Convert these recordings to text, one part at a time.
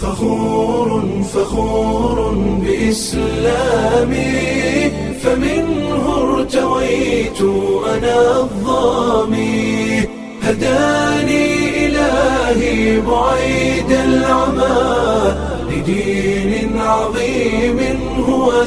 فخور فخور بإسلامي فمنه ارتويت أنا الظامي هداني إلهي بعيد العمى لدين عظيم هو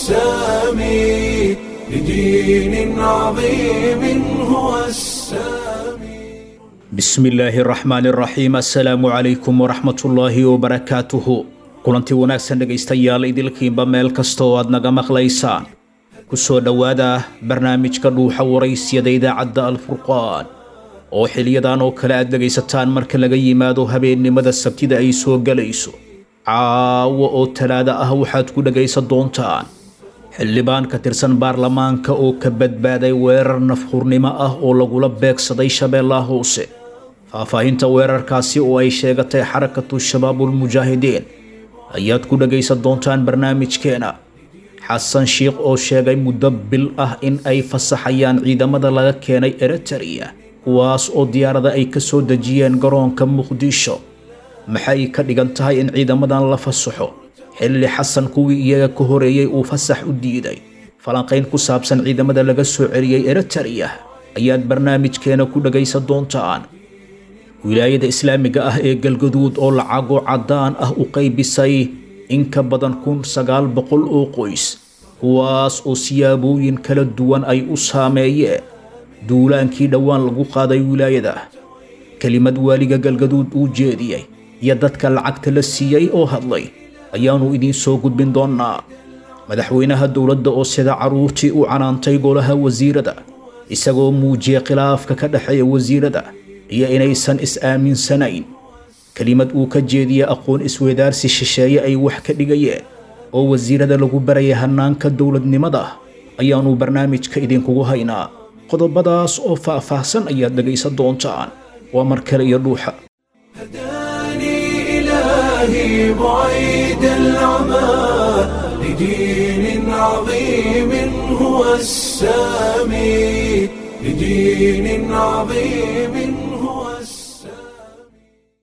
السامي لدين عظيم هو السامي bismi illaahi araxmaani araxiim assalaamu calaykum waraxmatullaahi wabarakaatuhu kulanti wanaagsan dhegaystayaal idilkiinba meel kasta oo aad naga maqlaysaan ku soo dhowaada barnaamijka dhuuxa waraysyada idaacadda alfurqaan oo xiliyadan oo kale aad dhegaysataan marka laga yimaado habeennimada sabtida ay soo gelayso caawo oo talaada ah waxaad ku dhegaysan doontaan xildhibaan ka tirsan baarlamaanka oo ka badbaaday weerar nafhurnimo ah oo lagula beegsaday shabeellaha hoose faahfaahinta weerarkaasi oo ay sheegatay xarakatu shabaabulmujaahidiin ayaad ku dhagaysan doontaan barnaamijkeena xasan shiikh oo sheegay muddo bil ah in ay fasaxayaan ciidamada laga keenay eritereya kuwaas oo diyaarada ay ka soo dejiyeen garoonka muqdisho maxay ka dhigan tahay in ciidamadan la fasaxo xilli xasan kuwii iyaga ka horeeyey uu fasax u diiday falanqayn ku saabsan ciidamada laga soo celiyey eritereya ayaad barnaamijkeena ku dhagaysan doontaan wilaayada islaamiga ah ee galgaduud oo lacago caddaan ah u qaybisay in ka badan kun sagaal boqol oo qoys kuwaas oo siyaabooyin kala duwan ay u saameeyeen duulaankii dhowaan lagu qaaday wilaayada kelimad waaliga galgaduud uu jeediyey iyo dadka lacagta la siiyey oo hadlay ayaannu idiin soo gudbin doonnaa madaxweynaha dowladda oo sida carruurtii u canaantay golaha wasiirada isagoo muujiyey khilaafka ka dhexeeya wasiirada iyo inaysan is-aaminsanayn kelimad uu ka jeediyey aqoon isweydaarsi shisheeye ay wax ka dhigayeen oo wasiirada lagu barayay hannaanka dowladnimada ayaannu barnaamijka idinkugu haynaa qodobadaas oo faah-faahsan ayaad dhegaysan doontaan waa mar kale iyo dhuuxa هداني إلهي بعيد العمى لدين عظيم هو السامي لدين عظيم هو السامي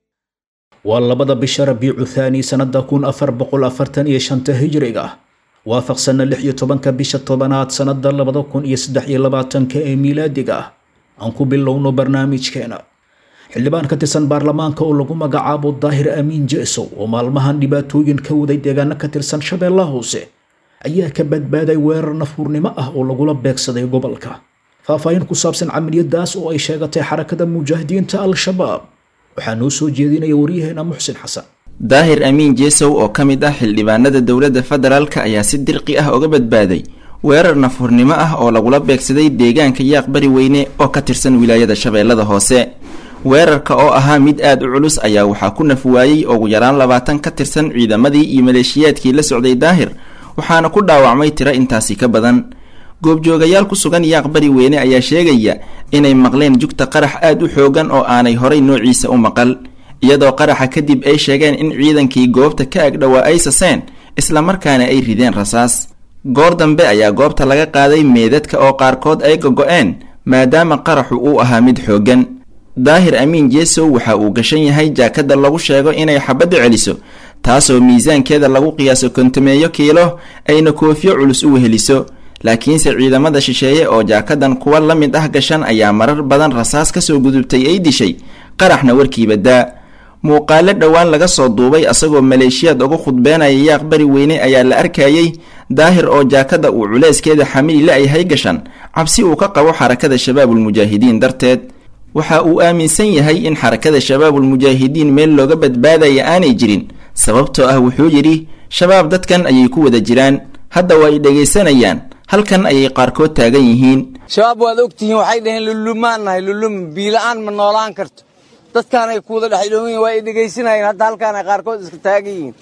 waa labada bisha rabiicu thaani sannada kun afar boqol afartan iyo shanta hijriga waafaqsanna lix iyo tobanka bisha tobanaad sannada labada kun iyo saddex iyo labaatanka ee miilaadiga aan ku bilowno barnaamijkeena xildhibaan ka tirsan baarlamaanka oo lagu magacaabo daahir amiin jeesow oo maalmahan dhibaatooyin ka waday deegaano ka tirsan shabeellaha hoose ayaa ka badbaaday weerar nafhurnimo ah oo lagula beegsaday gobolka faahfaahin ku saabsan camaliyadaas oo ay sheegatay xarakada mujaahidiinta al-shabaab waxaa noo soo jeedinaya waryaheena muxsin xasan daahir amiin jeesow oo ka mid ah xildhibaanada dowladda federaalk ayaa si dirqi ah uga badbaaday weerar nafhurnimo ah oo lagula beegsaday deegaanka yaaq bari weyne oo ka tirsan wilaayada shabeellada hoose weerarka oo ahaa mid aad u culus ayaa waxaa ku naf waayey ugu yaraan labaatan ka tirsan ciidamadii iyo maleeshiyaadkii la socday daahir waxaana ku dhaawacmay tiro intaasi ka badan goobjoogayaal ku sugan yaaq bari weyne ayaa sheegaya inay maqleen jugta qarax aad u xoogan oo aanay horay noociisa u maqal iyadoo qaraxa kadib ay sheegeen in ciidankii goobta ka agdhowaa ay saseen islamarkaana ay rideen rasaas goor dambe ayaa goobta laga qaaday meedadka oo qaarkood ay gogo-een maadaama qaraxu uu ahaa mid xooggan daahir amiin jeesow waxa uu gashan yahay jaakada lagu sheego inay xabadda celiso taasoo miisaankeeda lagu qiyaaso kontameeyo kiilo ayna koofiyo culus u weheliso laakiinse ciidamada shisheeye oo jaakadan kuwa la mid ah gashan ayaa marar badan rasaas kasoo gudubtay ay dishay qaraxna warkiiba daa muuqaalo dhowaan laga soo duubay asagoo maleeshiyaad uga khudbeenaya yaaq bari weyne ayaa la arkayey daahir oo jaakada uu culeyskeeda xamili la-yahay gashan cabsi uu ka qabo xarakada shabaabulmujaahidiin darteed waxa uu aaminsan yahay in xarakada shabaabulmujaahidiin meel looga badbaadaya aanay jirin sababtoo ah wuxuu yidhi shabaab dadkan ayay ku wada jiraan hadda waa ay dhegaysanayaan halkan ayay qaarkood taagan yihiin shabaab waad ogtihiin waxay dhaheen lulumaan nahay lulum biila'aan ma noolaan karto dadkaanay kuwada dhexdhoogan yihin waa ay dhegaysanayeen hadda halkaanay qaarkood iska taagan yihiin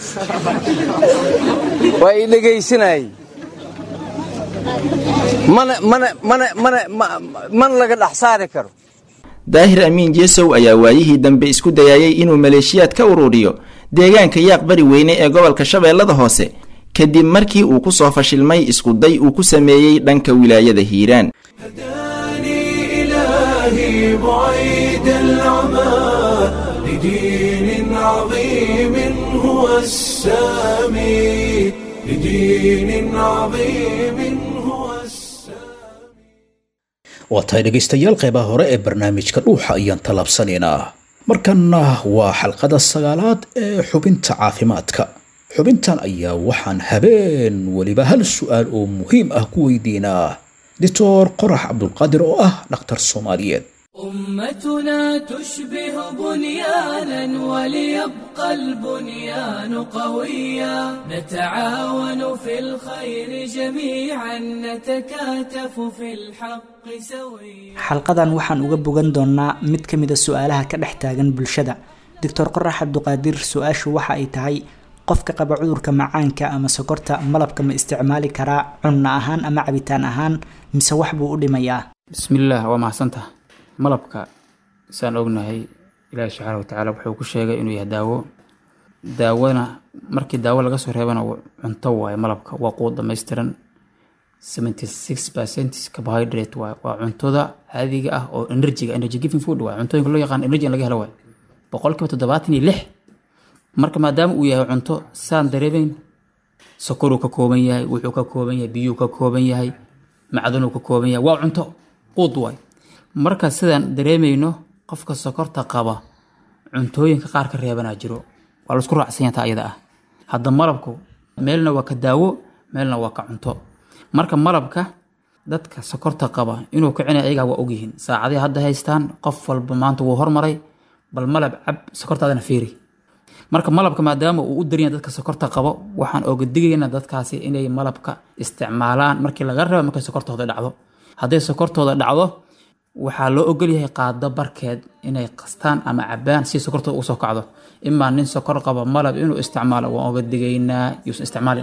waa ay dhegaysanayeen mana mana mana mana mana laga dhex saari karo daahir amiin jeesow ayaa waayihii dambe isku dayayay inuu maleeshiyaad ka ururiyo deegaanka yaaq bari weyne ee gobolka shabeellada hoose kadib markii uu ku soo fashilmay iskuday uu ku sameeyey dhanka wilaayada hiiraan هداني إلهي بعيد العمى لدين عظيم عظيم هو السامي لدين عظيم هو السامي waa tahay dhegaystayaal qeybaha hore ee barnaamijka dhuuxa ayaan tallaabsanaynaa markanna waa xalqada sagaalaad ee xubinta caafimaadka xubintan ayaa waxaan habeen weliba hal su'aal oo muhiim ah ku weydiinaa doctor qorax cabdulqaadir oo ah dhakhtar soomaaliyeed أمتنا تشبه بنيانا وليبقى البنيان قويا نتعاون في الخير جميعا نتكاتف في الحق سويا xalqadan waxaan uga bogan doonnaa mid ka mid a su-aalaha ka dhex taagan bulshada doctor qorax cabduqaadir su-aashu waxa ay tahay qofka qaba cudurka macaanka ama sokorta malabka ma isticmaali karaa cunno ahaan ama cabitaan ahaan mise wax buu u dhimayaa bismillaah waa mahadsantaha malabka saan ognahay ilaahi subxaana watacaala wuxuu ku sheegay inuu yahay daawo daawona markii daawo laga soo reebana wa- cunto waaye malabka waa quud dhammaystiran 76 percent carbohydrate waaye waa cuntada caadiga ah oo energyga energy giving food waaye cuntooyinka loo yaqaan energy in laga helo waaye boqolkiiba toddobaatan iyo lix marka maadaama uu yahay cunto saan dareemayn sokoruu ka kooban yahay wuxuu ka kooban yahay biyuu ka kooban yahay macdanuu ka kooban yahay waa cunto quud waay marka sidaan dareemayno qofka sokorta qaba cuntooyinka qaar ka reebanaa jiro waa laisku raacsan yahay taa iyada ah hadda malabku meelna waa ka daawo meelna waa ka cunto marka malabka dadka sokorta qaba inuu kicinaya ayagaa waa ogyihiin saacaday hadda haystaan qof walba maanta wuu hormaray bal malab cab sokortaadana fiiri marka malabka maadaama uu u daryaya dadka sokorta qabo waxaan oga digaynaa dadkaasi inay malabka isticmaalaan markii laga rabo markay sokortooda dhacdo hadday sokortooda dhacdo waxaa loo ogolyahay qaado barkeed inay qastaan ama cabaan si sokortooda ugu soo kacdo imaa nin sokor qaba malab inuu isticmaalo waan oga digaynaa yuusan isticmaalin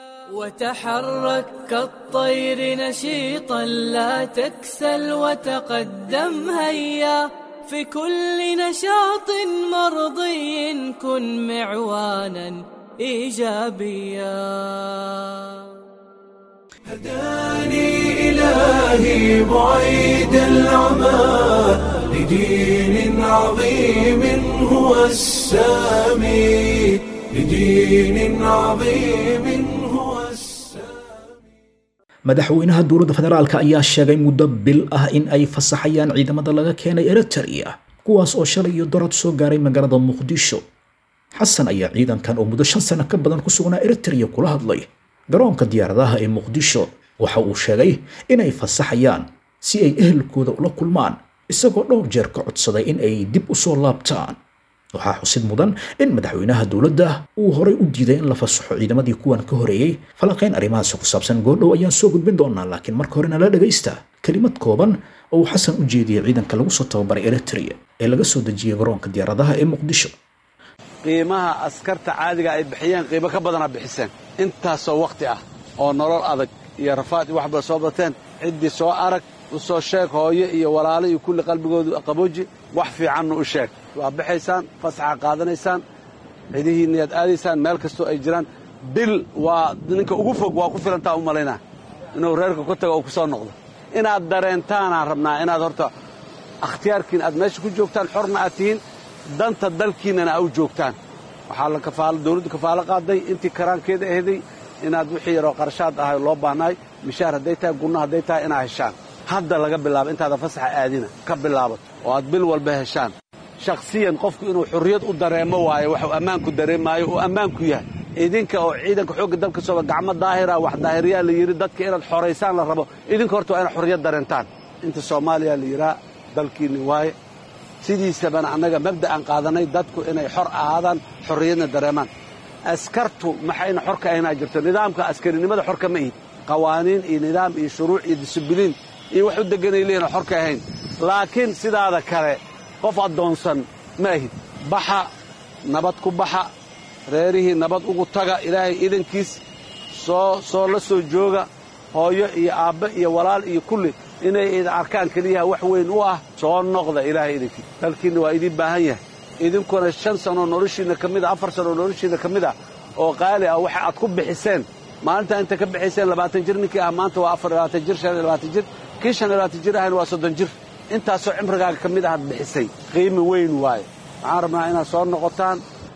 وتحرك كالطير نشيطا لا تكسل وتقدم هيا في كل نشاط مرضي كن معوانا ايجابيا هداني إلهي بعيد العمى لدين عظيم هو السامي لدين عظيم هو السامي madaxweynaha dowladda federaalka ayaa sheegay muddo bil ah in ay fasaxayaan ciidamada laga keenay eritrea kuwaas oo shalay iyo dorad soo gaaray magaalada muqdisho xasan ayaa ciidankan oo muddo shan sano ka badan ku sugnaa eritrea kula hadlay garoonka diyaaradaha ee muqdisho waxa uu sheegay inay fasaxayaan si ay ehelkooda ula kulmaan isagoo dhowr jeer ka codsaday in ay dib u soo laabtaan waxaa xusid mudan in madaxweynaha dowladda uu horay u diiday in la fasaxo ciidamadii kuwan ka horeeyey falanqayn arrimahaasi ku saabsan goordhow ayaan soo gudbin doonaa laakiin marka hore nala dhagaysta kelimad kooban oo uu xasan u jeediyey ciidanka lagu soo tababaray eritrea ee laga soo dejiyey garoonka diyaaradaha ee muqdisho qiimaha askarta caadiga ay bixiyeen qiimo ka badana bixiseen intaasoo wakhti ah oo nolol adag iyo rafaad iyo waxba soo bateen ciddii soo arag u soo sheeg hooyo iyo walaalo iyo kulli qalbigoodu qabooji wax fiicanna u sheeg waa baxaysaan fasaxa qaadanaysaan cidihiinna yaad aadaysaan meel kastoo ay jiraan bil waa ninka ugu fog waa ku filantaa u malaynaa inuu reerka ku tago oo ku soo noqdo inaad dareentaanaan rabnaa inaad horta akhtiyaarkiin aad meesha ku joogtaan xorna aad tihiin danta dalkiinnana au joogtaan waxaa la kafaalo dawladdu kafaalo qaaday intii karaankeeda ahday inaad wixii yaroo qarashaad ahay loo baahnaay mishaar hadday tahay gunno hadday tahay inaad heshaan hadda laga bilaabo intaadan fasaxa aadina ka bilaabato oo aad bil walba heshaan shakhsiyan qofku inuu xurriyad u dareemo waayo waxuu ammaanku dareemaayo uu ammaanku yahay idinka oo ciidanka xoogga dalka sooba gacmo daahira wax daahiriyaa la yidhi dadka inaad xoraysaan la rabo idinka horta waa inaad xurriyad dareentaan inta soomaaliya la yidhaha dalkiinni waaye sidiisabana annaga mabda'an qaadanay dadku inay xor ahaadaan xorriyadna dareemaan askartu maxayna xor ka ahaynaa jirto nidaamka askarinimada xor kama ihid qawaaniin iyo nidaam iyo shuruuc iyo disibiliin iyo wax u deganay leeyihin xor ka ahayn laakiin sidaada kale qof addoonsan ma ahid baxa nabad ku baxa reerihii nabad ugu taga ilaahay idankiis soo soo la soo jooga hooyo iyo aabbe iyo walaal iyo kulli inay idin arkaan keliyaha wax weyn u ah soo noqda ilaahay idinkiis dalkiinna waa idiin baahan yahay idinkuna shan sanoo noloshiinna ka mid a afar sanoo noloshiinna ka mid ah oo qaali ah waxa aad ku bixiseen maalintaa inta ka bixayseen labaatan jir ninkii ah maanta waa afar labaatan jir shan iyo labaatan jir kii shan iyo labaatan jir ahayna waa soddon jir intaasoo cimrigaaga ka mid ahaad bixisay qiimi weyn waaye waxaan rabnaa inaad soo noqotaan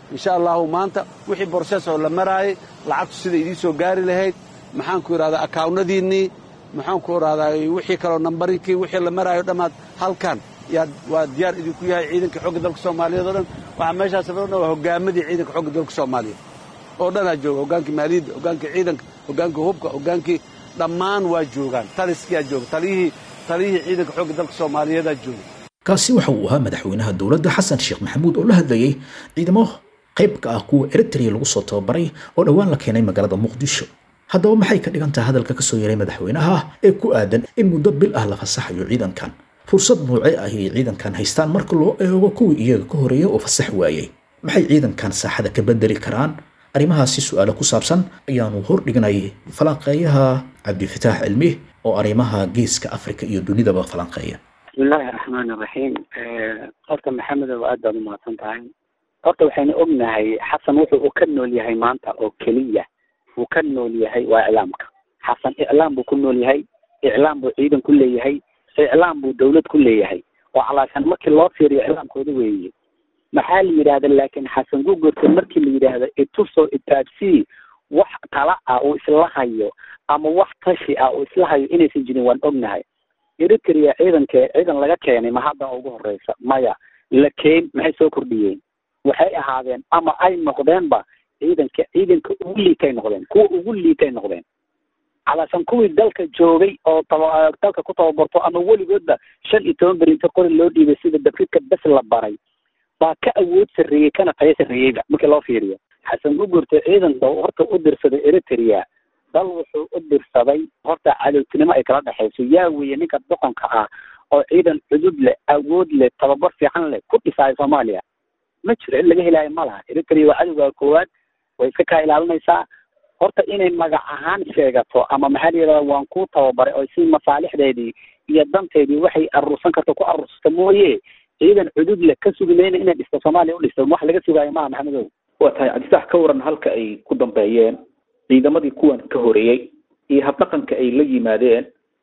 insha allahu maanta wixii borses oo la maraayay lacagtu sida idiin soo gaari lahayd maxaanku idhahdaa akaawnadiinnii maxaanku idhahdaa wixii kaloo nambarinkii wixii la maraayo dhammaad halkan yaad waa diyaar idinku yahay ciidanka xoogga dalka soomaaliyeed oo dhan waxaa meeshaas fadhan waa hogaamadii ciidanka xoogga dalka soomaaliyeed oo dhanaa jooga hoggaankii maaliyadda hoggaankii ciidanka hoggaankii hubka hoggaankii dhammaan waa joogaan taliskiyaa jooga taliyihii taliyihii ciidanka xoogga dalka soomaaliyeedaa jooga kaasi waxa uu ahaa madaxweynaha dowladda xasan sheekh maxamuud oo la hadlayay ciidamo qayb ka ah kuwa eritrea lagu soo tababaray oo dhowaan la keenay magaalada muqdisho haddaba maxay ka dhigan tahay hadalka ka soo yeeray madaxweynaha ee ku aadan in muddo bil ah la fasaxayo ciidankan fursad noocee ah ay ciidankan haystaan marka loo eego kuwii iyaga ka horeeyay oo fasax waayey maxay ciidankan saaxada ka bedeli karaan arrimahaasi su-aalo ku saabsan ayaanu hordhignay falanqeeyaha cabdifataax cilmi oo arrimaha geeska afrika iyo dunidaba falanqeeya bismillahi raxmaan iraxiim horta maxamedow aad baad umahadsan tahay horta waxaynu ognahay xasan wuxuu uu ka nool yahay maanta oo keliya uu ka nool yahay waa iclaamka xasan iclaam buu ku nool yahay iclaam buu ciidan ku leeyahay iclaam buu dawlad ku leeyahay oo calaashan markii loo fiiriyo iclaamkooda weeye maxaa la yidhahda laakiin xasan gugurta markii la yidhaahdo itusoo itaabsii wax tala ah uu isla hayo ama wax tashi ah uu isla hayo inaysan jirin waan ognahay eritrea ciidanke ciidan laga keenay ma hadda ugu horeysa maya la keen maxay soo kordhiyeen waxay ahaadeen ama ay noqdeenba ciidanka ciidanka ugu liitay noqdeen kuwa ugu liitay noqdeen calaashan kuwii dalka joogay oo taba dalka ku tababarto ama weligoodba shan iyo toban beri inta qori loo dhiibay sida dabridka bes la baray baa ka awood sarreeyey kana tayo sarreeyeyba markii loo fiiriyo xasan gugurta ciidanka horta u dirsaday eritrea dal wuxuu u dirsaday horta cadowtinimo ay kala dhexayso yaa weeye ninka doqonka ah oo ciidan cudud leh awood leh tababar fiican leh ku dhisaayo soomaaliya ma jiro in laga helaayo ma laha eritrea waa cadowga koowaad way iska kaa ilaalinaysaa horta inay magac ahaan sheegato ama maxaa la yidhahda waan ku tababaray oo si masaalixdeedii iyo danteedii waxay aruursan karto ku aruursato mooye ciidan cudud leh ka sugi mayna inay dhisto soomaaliya u dhisto wax laga sugaayo maaha maxamedow waa tahay cabdisax ka waran halka ay ku dambeeyeen ciidamadii kuwan ka horeeyey iyo habdhaqanka ay la yimaadeen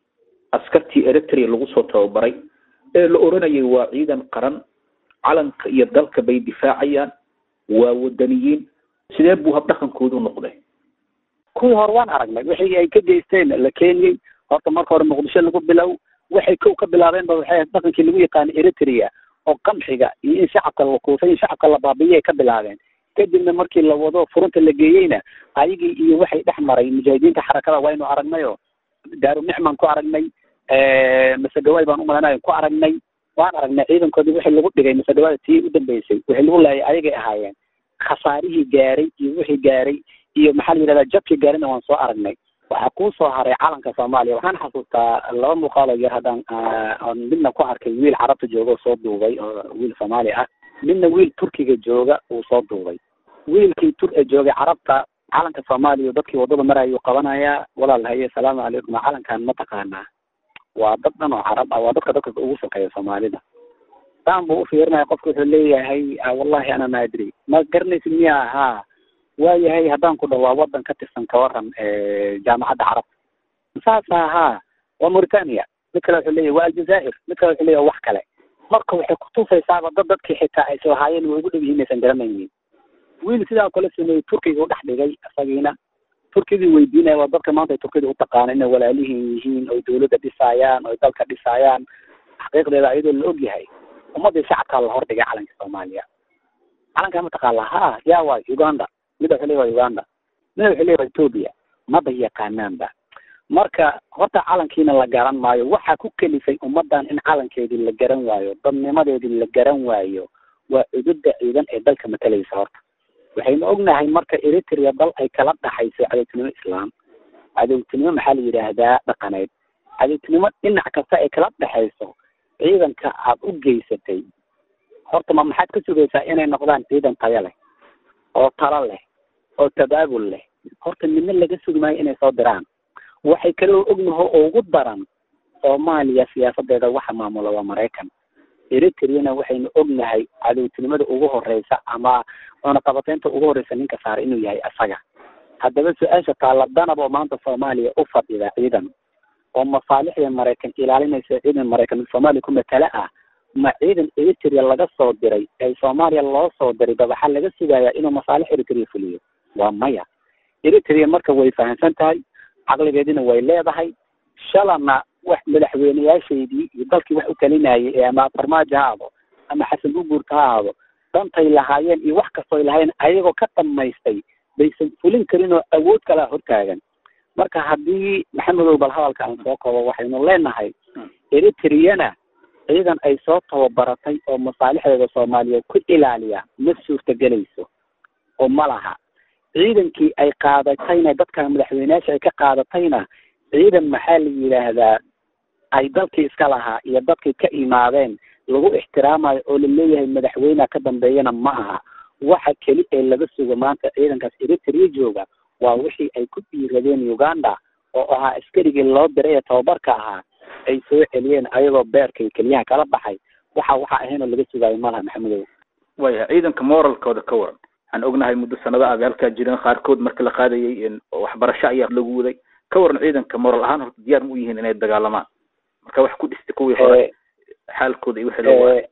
askartii eritrea lagu soo tababaray ee la oranayay waa ciidan qaran calanka iyo dalka bay difaacayaan waa wadaniyiin sidee buu habdhaqankoodu noqday kuwii hore waan aragnay wixii ay ka geysteen la keeniyey horta marka hore muqdisho lagu bilow waxay kow ka bilaabeen ba waxay dhaqankii lagu yaqaana eritrea oo qamxiga iyo in shacabka la kuusay in shacabka la baabiiyay ka bilaabeen kadibna markii la wado furunta la geeyeyna ayagii iyo waxay dhex maray mujaahidiinta xarakada waynu aragnayoo daaru nicmaan ku aragnay masegawaay baan umalanayo ku aragnay waan aragnay ciidankoodii wixii lagu dhigay masegawaada tii u dambeysay wixii lagu laayay ayagay ahaayeen khasaarihii gaaray iyo wixii gaaray iyo maxaa la yidhahdaa jabkii gaarina waan soo aragnay waxaa kuu soo haray calanka soomaaliya waxaan xasuustaa laba muuqaaloo yar haddaan oon midna ku arkay wiil carabta jooga oo soo duubay oo wiil soomaali ah midna wiil turkiga jooga uu soo duubay wiilkii tur joogay carabta calanka soomaaliya dadkii waddada marayuu qabanayaa walaal haye asalaamu calaykum calankan ma taqaanaa waa dad dhan oo carab ah waa dadka dadka ugu shaqeeya soomaalida saan buu ufiirinaya qofka wuxuu leeyahay wallahi ana ma adri ma garanaysid miya haa waayahay haddaan ku dhaho waa wadan ka tirsan ka waran jaamacadda carabta saasa haa waa mauritania mid kale wuxuu leeyahy waa aljazaa'ir mid kale wuxuu leeyahy wax kale marka waxay kutusaysaaba dad dadkii xitaa ay islahaayeen way ugu dhow yihiin aysan garanaynin wiil sidaa kale sameeyey turkiga u dhex dhigay isagiina turkidii weydiinaya waa dadka maanta ay turkida u taqaana inay walaalihin yihiin oy dawladda dhisaayaan oy dalka dhisaayaan xaqiiqdeeda ayadoo la og yahay ummadii shacabkaa la hordhigay calanka soomaaliya calankaa mataqaala ha yaa waay uganda mida wuxuu leeyahy waa uganda mida wuxuu leeyahy waa ethoopia maba yaqaanaanba marka horta calankiina la garan maayo waxaa ku kelifay ummadan in calankeedii la garan waayo dadnimadeedii la garan waayo waa cududa ciidan ee dalka matalaysa horta waxaynu ognahay marka eritrea dal ay kala dhaxayso cadowtinimo islaam cadowtinimo maxaa la yidhaahdaa dhaqaneed cadowtinimo dhinac kasta ay kala dhexayso ciidanka aad u geysatay horta ma maxaad ka sugaysaa inay noqdaan ciidan tayo leh oo talo leh oo tabaabul leh horta midna laga sugi maayo inay soo diraan waxay kaloo ognaho oo ugu daran soomaaliya siyaasadeeda waxa maamula waa maraykan eritreana waxaynu ognahay cadowtinimada ugu horeysa ama cunaqabateynta ugu horeysa ninka saaray inuu yahay asaga haddaba su-aasha taalla danab oo maanta soomaaliya u fadhida ciidan oo masaalixda maraykan ilaalinaysa ciidan maraykan soomaaliya ku matala ah ma ciidan eritrea laga soo diray ee soomaaliya loo soo diray ba waxaa laga sugayaa inuu masaalix eritrea fuliyo waa maya eritrea marka way fahamsan tahay caqligeedina way leedahay shalana wax madaxweyneyaashaydii iyo dalkii wax u talinayay ee ama farmaajo ha aado ama xasan guguurta ha aado dantay lahaayeen iyo wax kastoo ay lahaayeen ayagoo ka dhamaystay baysan fulin karin oo awood kalaa hortaagan marka haddii maxamedow bal hadalka aan soo koobo waxaynu leenahay eritreana ciidan ay soo tababaratay oo masaalixdeeda soomaaliyeed ku ilaaliya ma suurtagelayso oo ma laha ciidankii ay qaadatayna dadka madaxweyneyaasha ay ka qaadatayna ciidan maxaa la yidhaahdaa ay dalkii iska lahaa iyo dadkii ka imaadeen lagu ixtiraamayo oo laleeyahay madaxweyneha ka dambeeyana ma aha waxa keli ee laga sugo maanta ciidankaas eritrea jooga waa wixii ay ku dhiiradeen uganda oo ahaa askarigii loo diray ee tababarka ahaa ay soo celiyeen ayagoo beerkay keliyaha kala baxay waxa waxa ahaynoo laga sugaayo malaha maxamedow waya ciidanka moralkooda ka waran waxaan ognahay muddo sanado ah halkaa jireen qaarkood marka la qaadayay waxbarasho ayaa lagu waday ka waran ciidanka moral ahaan horta diyaar ma u yihiin inay dagaalamaan marka wax ku dhistay kuwii hore xaalkooda iyo wixii loo waayay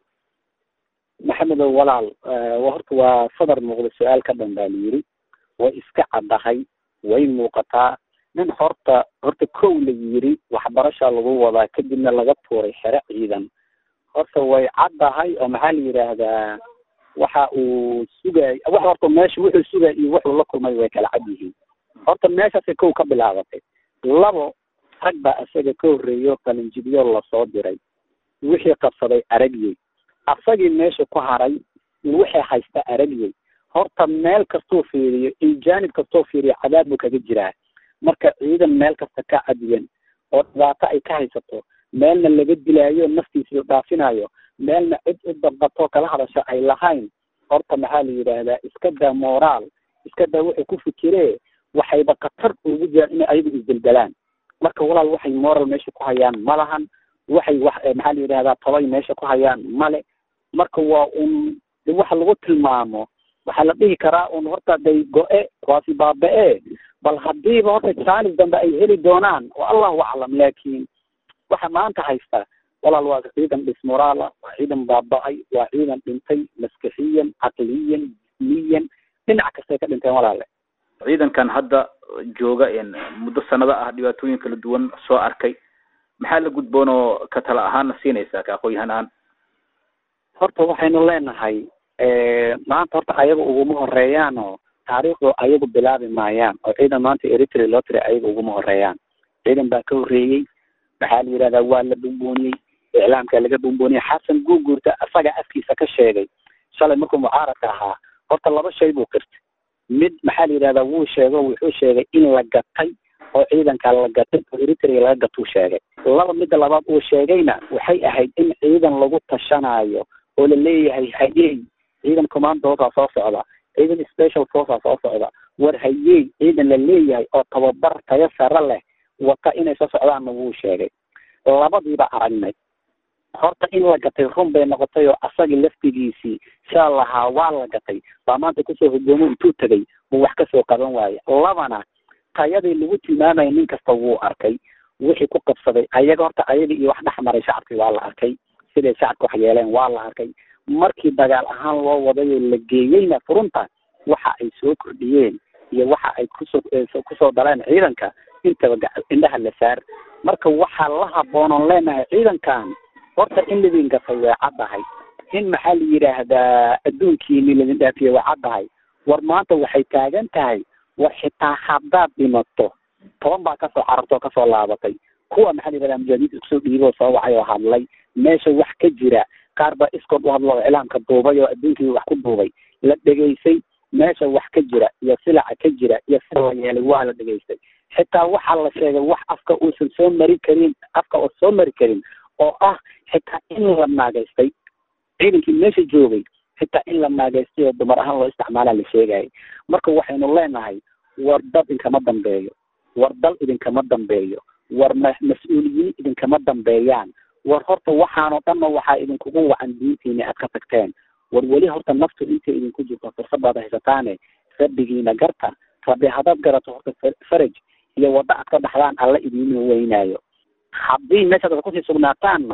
maxamedow walaal horta waa sadar muuqda su-aal ka dhan baa la yiri way iska caddahay way muuqataa nin horta horta kow la yiri waxbarasha lagu wadaa kadibna laga tuuray xere ciidan horta way caddahay oo maxaa la yidhaahdaa waxa uu sugay wax horta meesha wuxuu sugay iyo wuxuu la kulmay way kala cad yihiin horta meeshaasay kow ka bilaabatay labo rag baa isaga ka horreeyo qalinjibyo lasoo diray wixii qabsaday aragyey asagii meesha ku haray wixii haysta aragyey horta meel kastuu fiiriyo iyo jaanib kastuu fiiriyo cadaab buu kaga jiraa marka ciidan meel kasta ka cadiyan oo dhibaato ay ka haysato meelna laga dilaayo naftiisa dhaafinayo meelna cid u dabqatoo kala hadasho ay lahayn horta maxaa la yidhaahdaa iska daa moraal iska daa wuxuu ku fikiree waxayba khatar ugu jiraan inay ayagu isdeldelaan marka walaal waxay moral meesha ku hayaan ma lahan waxay wax maxaa la yidhahdaa tobay meesha ku hayaan male marka waa un de waxa lagu tilmaamo waxaa la dhihi karaa un horta day go-e kuwaasi baaba-e bal hadiiba horta jaanis dambe ay heli doonaan oo allahu aclam laakin waxa maanta haysta walaal waa ciidan dhismoraala waa ciidan baaba-ay waa ciidan dhintay maskixiyan caqliyan jismiyan dhinac kastay ka dhinteen walaale ciidankan hadda jooga muddo sanado ah dhibaatooyin kala duwan soo arkay maxaa la gudboon oo ka tala ahaanna siinaysaa ka aqoon-yahan ahaan horta waxaynu leenahay maanta horta ayaga uguma horeeyaanoo taariikhdu ayagu bilaabi maayaan oo ciidan maanta eritrea loo tiray ayaga uguma horeeyaan ciidan baa ka horreeyey maxaa la yidhahdaa waa la bumbuuniyey iclaamka laga bumbuuniyey xasan guuguurta asaga afkiisa ka sheegay shalay markuu mucaaradka ahaa horta laba shay buu qirtay mid maxaa la yidhahdaa wuu sheego wuxuu sheegay in la gatay oo ciidanka la gatay oo eritrea laga gatuu sheegay laba midda labaad uu sheegayna waxay ahayd in ciidan lagu tashanayo oo la leeyahay hayey ciidan commandoosaa soo socda ciidan special forcea soo socda war hayey ciidan la leeyahay oo tababar tayo sare leh wata inay soo socdaanna wuu sheegay labadiiba aragnay horta in la gatay run bay noqotay oo asagii laftigiisii shaa lahaa waa la gatay baa maanta kusoo hogoomo intuu tegay buu wax kasoo qaban waaye labana tayadii lagu tilmaamaya nin kasta wuu arkay wixii ku qabsaday ayaga horta ayaga iyo wax dhexmaray shacabkii waa la arkay siday shacabka wax yeeleen waa la arkay markii dagaal ahaan loo wadayoo la geeyeyna furunta waxa ay soo kordhiyeen iyo waxa ay kusoo kusoo daleen ciidanka intaba indhaha la saar marka waxaa la haboonon leenahay ciidankan horta in ladin gatay way caddahay in maxaa la yidhaahdaa adduunkiini ladin dhaafiyey way caddahay war maanta waxay taagan tahay war xitaa haddaad dhimato toban baa kasoo cararta oo kasoo laabatay kuwa maxaa la yidhahdaa mujaahidiinta iskusoo dhiiboo soo wacay oo hadlay meesha wax ka jira qaar baa iskood u hadlo oo iclaamka duubay oo adduunkii wax ku duubay la dhegaysay meesha wax ka jira iyo silaca ka jira iyo sida la yeelay waa la dhegaystay xitaa waxaa la sheegay wax afka uusan soo mari karin afka oo soo mari karin oo ah xitaa in la naagaystay ciidankii meesha joogay xitaa in la naagaystay oo dumar ahaan loo isticmaalaa la sheegayay marka waxaynu leenahay war dad idinkama dambeeyo war dal idinkama dambeeyo war ma mas-uuliyiin idinkama dambeeyaan war horta waxaanoo dhanna waxaa idinkugu wacan diintiina aad ka tagteen war weli horta naftu intay idinku jirto fursadaad haysataane rabbigiina garta rabbi haddaad garato horta faraj iyo waddo aad ka dhaxdaan alla idiin weynaayo haddii meeshaad kusii sugnaataanna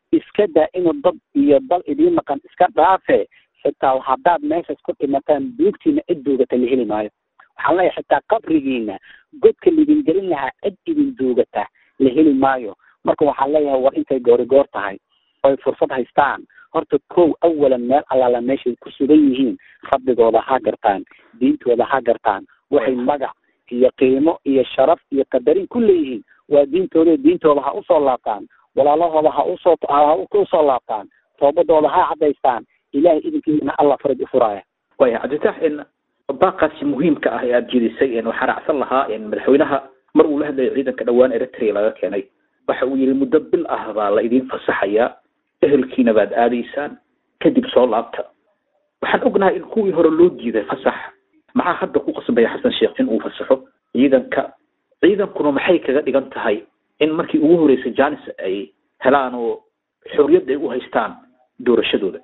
iska daa inuu dad iyo dal idiin maqan iska dhaafe xitaa haddaad meeshaas ku dhimataan duugtiina cid duugata la heli maayo waxaan leeyahay xitaa qabrigiina godka lidin gelin lahaa cid idin duugata la heli maayo marka waxaan leeyahay war intay goori goor tahay oy fursad haystaan horta kow awalan meel allaala meeshay ku sugan yihiin rabbigooda ha gartaan diintooda ha gartaan waxay magac iyo qiimo iyo sharaf iyo qadarin ku leeyihiin waa diintooda diintooda ha usoo laabtaan walaalahooda ha usoo ha usoo laabtaan toobadooda ha cadaystaan ilahay idinkiisana allah faraj u furaaya waya cabditax in baaqaasi muhiimka ah ee aada jeedisay waxaa raacsan lahaa madaxweynaha mar uu la hadlayay ciidanka dhowaan eritrea laga keenay waxa uu yihi muddo bil ah baa la idiin fasaxayaa ehelkiina baad aadaysaan kadib soo laabta waxaan ognahay in kuwii hore loo diiday fasax maxaa hadda ku qasbaya xasan sheekh in uu fasaxo ciidanka ciidankuna maxay kaga dhigan tahay in markii ugu horeysay janis ay helaan oo xorriyadda ay u haystaan doorashadooda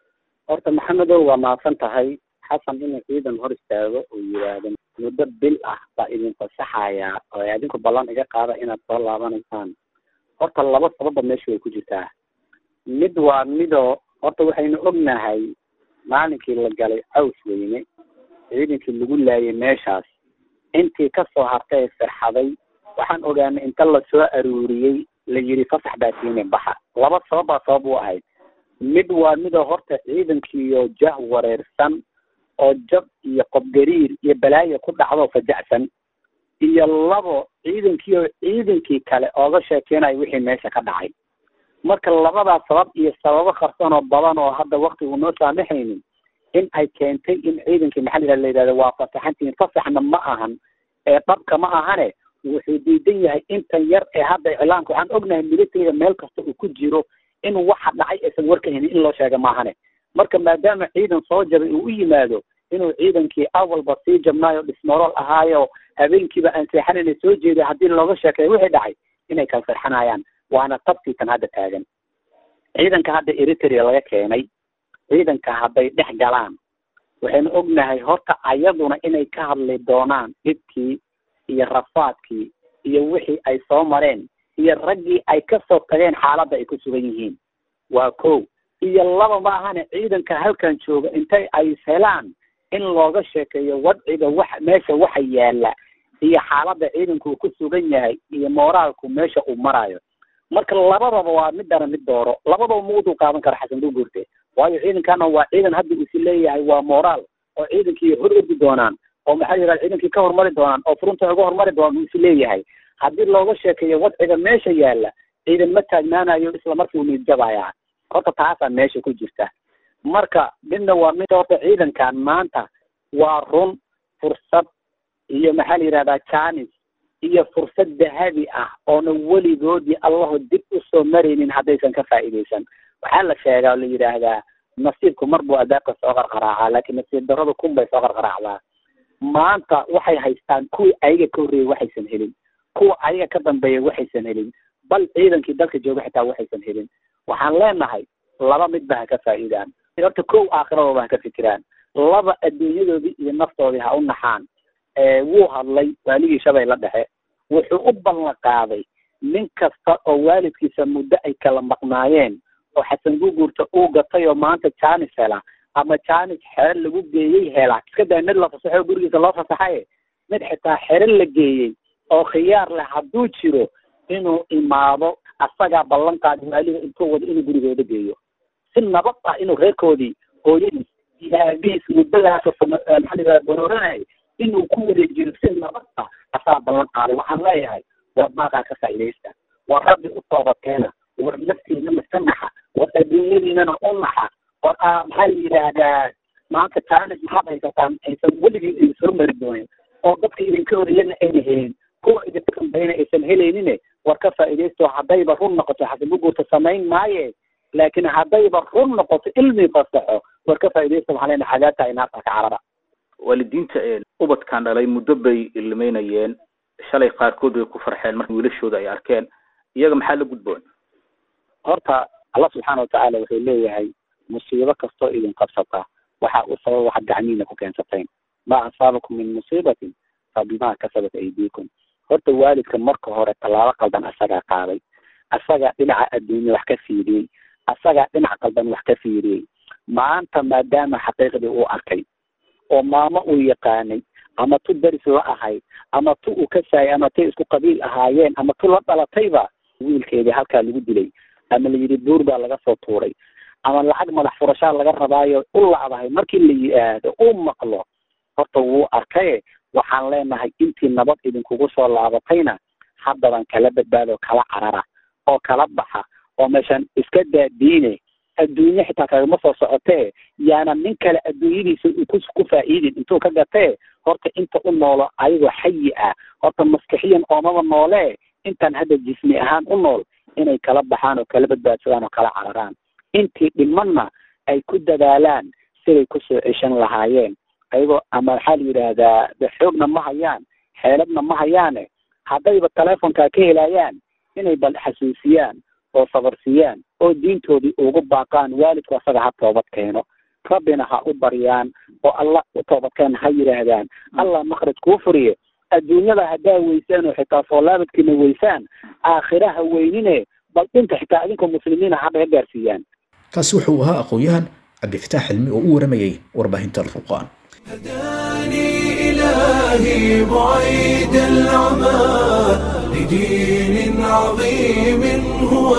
horta maxamedow waa mahadsan tahay xasan inuu ciidan hor istaago uu yidhaahdo muddo bil ah baa idin fasaxayaa oo adinku ballan iga qaada inaad soo laabanaysaan horta laba sababba meesha way ku jirtaa mid waa midoo horta waxaynu ognahay maalinkii la galay caws weyne ciidankii lagu laayay meeshaas intii kasoo hartay ee firxaday waxaan ogaanay inta lasoo aruuriyey la yidhi fasax baa tiine baxa laba sabab baa sabab u ahayd mid waa midoo horta ciidankiiyo jah wareersan oo jab iyo qobgariir iyo balaayo ku dhacdo fajacsan iyo labo ciidankiioo ciidankii kale ooga sheekeynayo wixii meesha ka dhacay marka labadaas sabab iyo sababo qarsan oo badan oo hadda wakti uu noo saamaxaynin in ay keentay in ciidankii maxaa la yidhahda waa fasaxantihiin fasaxna ma ahan ee dhabka ma ahane wuxuu diidan yahay intan yar ee hadda iclaanka waxaan ognahay militariga meel kasta uu ku jiro in waxa dhacay aysan warkahaynin in loo sheega maahane marka maadaama ciidan soo jabay uu u yimaado inuu ciidankii awalba sii jabnaayo dhismorool ahaayo habeenkiiba aan seexanayna soo jeeday haddii looga sheekeeyo wixii dhacay inay kala farxanayaan waana tabtii tan hadda taagan ciidanka hadda eritrea laga keenay ciidanka hadday dhex galaan waxaynu ognahay horta ayaduna inay ka hadli doonaan dhibkii iyo rafaadkii iyo wixii ay soo mareen iyo raggii ay kasoo tageen xaaladda ay ku sugan yihiin waa kow iyo laba ma ahane ciidanka halkan jooga intay ay helaan in looga sheekeeyo wadciga wax meesha waxa yaala iyo xaaladda ciidanku uu ku sugan yahay iyo mooraalku meesha uu marayo marka labadaba waa midana mid dooro labadaba ma udul qaadan kara xasan duguurte waayo ciidankana waa ciidan hadda uu is leeyahay waa moraal oo ciidankii hor ordi doonaan oo maxaa yidhahda ciidankii ka hormari doonaan oo furunta uga hormari doonaan uu is leeyahay haddii looga sheekeeyo wadciga meesha yaala ciidan ma taagnaanayo isla markii uu niidjabaya horta taasaa meesha ku jirta marka midna waa mid horta ciidankan maanta waa run fursad iyo maxaa la yidhahdaa janis iyo fursad dahabi ah oona weligoodii allaho dib usoo maraynin haddaysan ka faa'iidaysan waxaa la sheegaa oo la yidhaahdaa nasiibku mar buu adaabka soo qarqaraacaa laakiin nasiib darrada kun bay soo qarqaraacdaa maanta waxay haystaan kuwii ayaga ka horreeyey waxaysan helin kuwa ayaga ka dambeeya waxaysan helin bal ciidankii dalka jooga xitaa waxaysan helin waxaan leenahay laba midba ha ka faa'iidaan horta kow aakhiradooda ha ka fikiraan laba adduunyadoodii iyo naftoodii ha u naxaan wuu hadlay waaligii shabeelle dhexe wuxuu u ballan qaaday nin kasta oo waalidkiisa muddo ay kala maqnaayeen oo xasan guguurta uu gatay oo maanta janis hela ama janis xero lagu geeyey hela iska daa mid la fasaxo gurigiisa loo fasaxaye mid xitaa xero la geeyey oo khiyaar leh hadduu jiro inuu imaado asagaa ballan qaadi waaliga intuu wado inuu gurigooda geeyo si nabad ah inuu reerkoodii hooyadiis iyo aabihiis muddadaas maxaa barooranay inuu ku wareejiyo si nabad ah asaa ballan qaaday waxaan leeyahay war baaqaa ka faa'iidaysta war rabbi u toobakeena war naftiina maka naxa war adduunyadiinana u naxa war maxaa la yidhaahdaa maanta taanis maxaad haysataan aysan weligii idin soo mari doonin oo dadka idinka horeyana ayna helin kuwa idinka dambayna aysan helaynin war ka faa'iidaysto haddayba run noqoto xasanbuguurta samayn maaye laakiin haddayba run noqoto ilmi fasaxo war ka faa'iidaysto waxaan leenahay cadaabta ay naarta ka carara waalidiinta ubadkan dhalay muddo bay ilmeynayeen shalay qaarkood way ku farxeen marka wiilashooda ay arkeen iyaga maxaa la gudboon horta allah subxaana watacaala wuxuu leeyahay musiibo kastoo idin qabsata waxa u sababa waxaad gacmihiina ku keensateen ma asaabakum min musiibatin fa bimaa kasabat aydiikum horta waalidka marka hore tallaabo qaldan asagaa qaaday asagaa dhinaca adduunya wax ka fiiriyey asagaa dhinac qaldan wax ka fiiriyey maanta maadaama xaqiiqdii uu arkay oo maamo uu yaqaanay ama tu daris la ahayd ama tu uu ka saayay ama tay isku qabiil ahaayeen ama tu la dhalatayba wiilkeedii halkaa lagu dilay ama la yidhi buur baa laga soo tuuray ama lacag madax furashaa laga rabaayo u lacdahay markii la yihaahdo uu maqlo horta wuu arkaye waxaan leenahay intii nabad idinkugu soo laabatayna haddaban kala badbaado kala carara oo kala baxa oo meeshan iska daadiine adduunye xitaa kagama soo socotee yaana nin kale adduunyadiisa ku ku faa'iidin intuu ka gatee horta inta u noolo ayagoo xayi ah horta maskixiyan oomaba noolee intaan hadda jismi ahaan u nool inay kala baxaan oo kala badbaadsadaan oo kala cararaan intii dhimanna ay ku dadaalaan siday kusoo ceshan lahaayeen ayagoo ama maxaa la yidhaahdaa de xoogna ma hayaan xeeladna ma hayaane haddayba telefonkaa ka helayaan inay bal xasuusiyaan oo sabarsiiyaan oo diintoodii ugu baaqaan waalidku asaga ha toobad keeno rabbina ha u baryaan oo allah u toobadkeen ha yidhaahdaan allah makhraj kuu furiye adduunyada haddaa weysaan oo xitaa soo laabadkiina weysaan aakhiraha weynine bal dhinta xitaa idinkoo muslimiina ha naga gaarsiiyaan kaasi wuxuu ahaa aqoon-yahan cabdifataax xilmi oo u waramayay warbaahinta alfurqaan هداني إلهي بعيد العمى لدين عظيم هو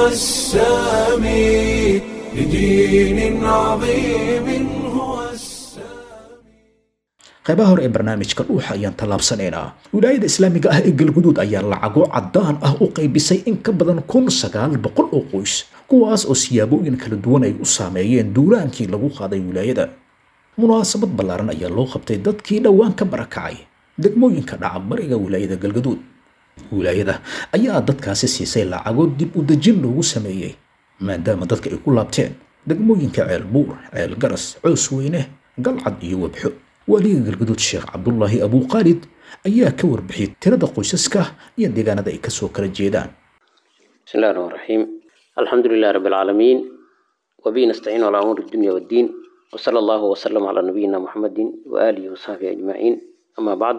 السامي لدين عظيم هو السامي qaybaha hore ee barnaamijka dhuuxa ayaan tallaabsanaynaa wilaayada islaamiga ah ee galguduud ayaa lacago caddaan ah u qaybisay in ka badan kun sagaal boqol oo qoys kuwaas oo siyaabooyin kala duwan ay u saameeyeen duulaankii lagu qaaday wilaayada munaasabad ballaaran ayaa loo qabtay dadkii dhowaan ka barakacay degmooyinka dhaca bariga wilaayada galgaduud wilaayada ayaa dadkaasi siisay lacago dib u dejin loogu sameeyey maadaama dadka ay ku laabteen degmooyinka ceel buur ceel garas coos weyne galcad iyo webxo waaliga galgaduud sheekh cabdulaahi abuuqaalid ayaa ka warbixiyey tirada qoysaska iyo deegaanada ay kasoo kala jeedaan بسم الله الرحمن الرحيم الحمد لله رب العالمين وبه نستعين على أمور الدنيا والدين وصلى الله وسلم على نبينا محمد وآله وصحبه أجمعين أما بعد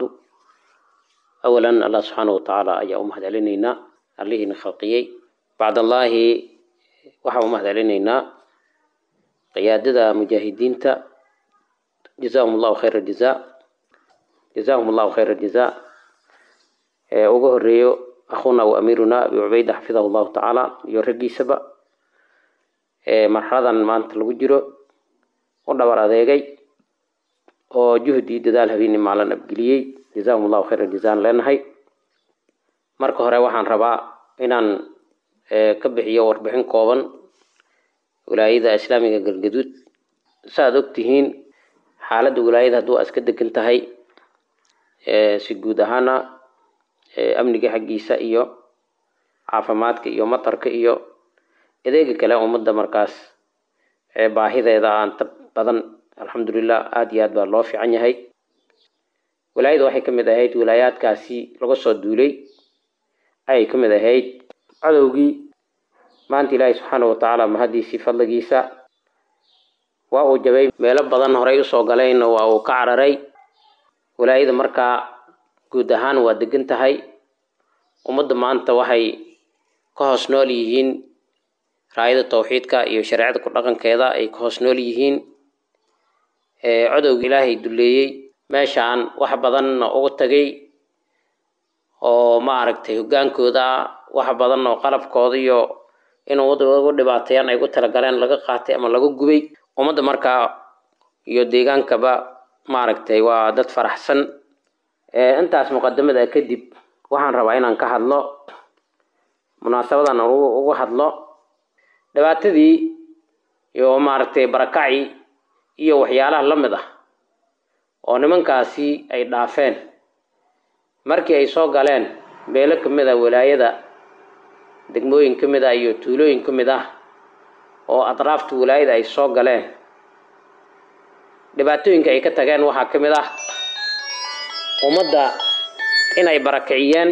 أولا الله سبحانه وتعالى أي أمهد علينا عليه نخلقيي بعد الله وحا أمهد علينا قيادة مجاهدين تا جزاهم الله خير الجزاء جزاهم الله خير الجزاء ugu horeeyo akhuuna wa amiiruna abi cubayda xafidahu llahu tacaala iyo raggiisaba marxaladan maanta lagu jiro u dhabar adeegay oo juhdi dadaal habeeni maalin abgeliyey jazahum allahu khayra jazaan leenahay marka hore waxaan rabaa inaan ka bixiyo warbixin kooban wilaayada islaamiga galgaduud saaad ogtihiin xaaladda wilaayada hadduu iska degan tahay si guud ahaana amniga xaggiisa iyo caafimaadka iyo matarka iyo adeega kale ummadda markaas baahideeda aan ta badan alxamdulilah aada iyo aad baa loo fiican yahay wilaayada waxay ka mid ahayd wilaayaadkaasi laga soo duulay ayay ka mid ahayd cadowgii maanta ilaahay subxaana watacaala mahadiisii fadligiisa waa uu jabay meelo badan horey usoo galayna waa uu ka cararay wilaayada markaa guud ahaan waa degan tahay ummadda maanta waxay ka hoos nool yihiin raayada tawxiidka iyo shareecada ku dhaqankeeda ay ka hoos nool yihiin codowga ilaahay duleeyey meeshaan wax badanna uga tagay oo maaragtay hogaankooda wax badan oo qalabkooda iyo inuu ugu dhibaateeyaan ay ugu talagaleen laga qaatay ama laga gubay ummadda markaa iyo deegaankaba maaragtay waa dad faraxsan intaas muqadamada kadib waxaan rabaa inaan ka hadlo munaasabadan uga hadlo dhibaatadii iyo maaragtay barakacii iyo waxyaalaha la mid ah oo nimankaasi ay dhaafeen markii ay soo galeen beelo ka mid ah walaayada degmooyin ka mid ah iyo tuulooyin ka mid ah oo atraafta walaayada ay soo galeen dhibaatooyinka ay ka tageen waxaa ka mid ah ummadda inay barakiciyeen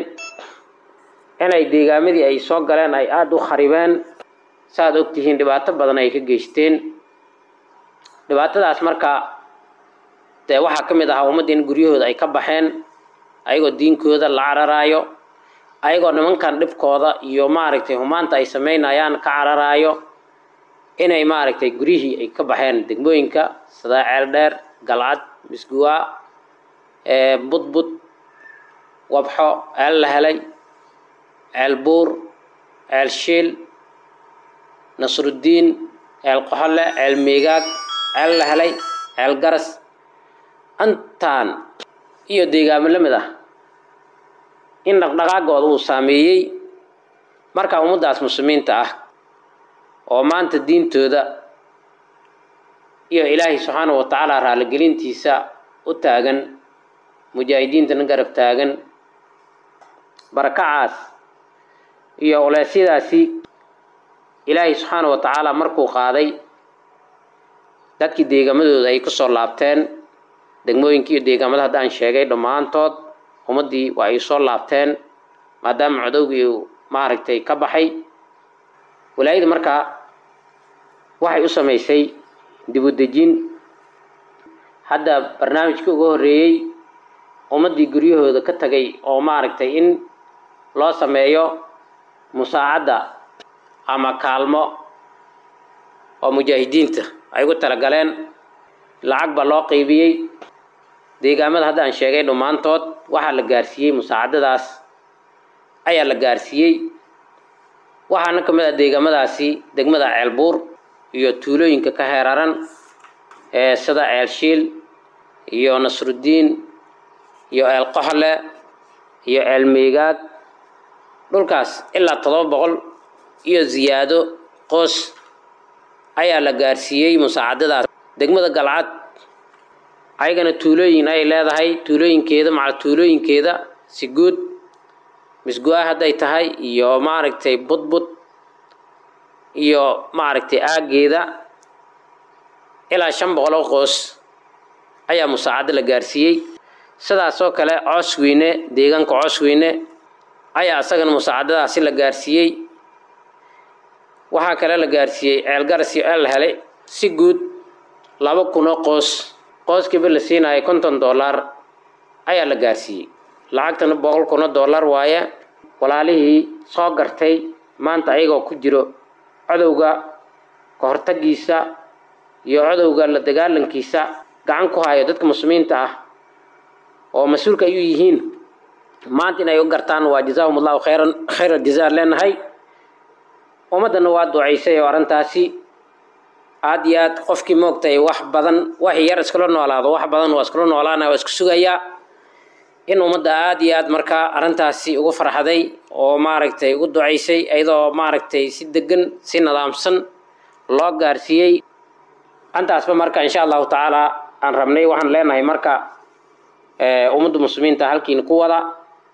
inay deegaamadii ay soo galeen ay aada u kharibeen saaad ogtihiin dhibaato badan ay ka geysteen dhibaatadaas marka dee waxaa ka mid ahaa ummadda in guryahooda ay ka baxeen ayagoo diinkooda la cararaayo ayagoo nimankan dhibkooda iyo maaragtay humaanta ay samaynayaan ka cararaayo inay maaragtay guryihii ay ka baxeen degmooyinka sida ceeldheer galcad misguwaa budbud wabxo ceel la helay ceel buur ceel shiil nasruddiin ceel qoxole ceel miigaag ceel la helay ceel garas intaan iyo deegaamo la mid ah in dhaqdhaqaagooda uu saameeyey marka ummaddaas muslimiinta ah oo maanta diintooda iyo ilaahay subxaanahu wa tacaala raaligelintiisa u taagan mujaahidiintana garab taagan barakacaas iyo uleysyadaasi ilaahay subxaanahu wa tacaala markuu qaaday dadkii deegamadooda ay kusoo laabteen degmooyinkii iyo deegaamada hadda aan sheegay dhammaantood ummaddii waa ay soo laabteen maadaama codowgii uu maaragtay ka baxay walaayada markaa waxay u samaysay dib u dejin hadda barnaamijkii uga horreeyey ummaddii guryahooda ka tagay oo maaragtay in loo sameeyo musaacadda ama kaalmo oo mujaahidiinta ay ugu talagaleen lacag baa loo qeybiyey deegaamada hadda aan sheegay dhammaantood waxaa la gaarsiiyey musaacadadaas ayaa la gaarsiiyey waxaana ka mid ah deegaamadaasi degmada ceelbuur iyo tuulooyinka ka heeraran ee sida ceel shiil iyo nasruddiin iyo ceel qoxle iyo ceel miigaag dhulkaas ilaa toddoba boqol iyo ziyaado qoos ayaa la gaarsiiyey musaacadadaas degmada galcad ayagana tuulooyin ay leedahay tuulooyinkeeda macal tuulooyinkeeda si guud misgu-a hadday tahay iyo maaragtay budbud iyo maaragtay aaggeeda ilaa shan boqol oo qoos ayaa musaacado la gaarsiiyey sidaasoo kale coosweyne deegaanka coosweyne ayaa isagana musaacadadaasi la gaarsiiyey waxaa kale la gaarsiiyey ceelgaras iyo ceel helay si guud laba kun oo qoos qooskiiba la siinayo konton dollar ayaa la gaarsiiyey lacagtana boqol kun oo dollar waaye walaalihii soo gartay maanta ayagoo ku jiro codowga ka hortagiisa iyo codowga la dagaalankiisa gacan ku hayo dadka muslimiinta ah oo mas-uulka ay u yihiin maanta inay u gartaan waa jazaahum allahu khayran khayra jazaa leenahay ummaddana waa ducaysay oo arrintaasi aada iyo aad qofkii moogtay wax badan wax yar iskula noolaado wax badan waa iskula noolaana waa isku sugayaa in ummadda aada iyo aad markaa arrintaasi ugu farxaday oo maaragtay ugu ducaysay iyadoo maaragtay si degan si nidaamsan loo gaarsiiyey antaasba marka insha allahu tacaala aan rabnay waxaan leenahay marka ummadda muslimiinta halkiina ku wada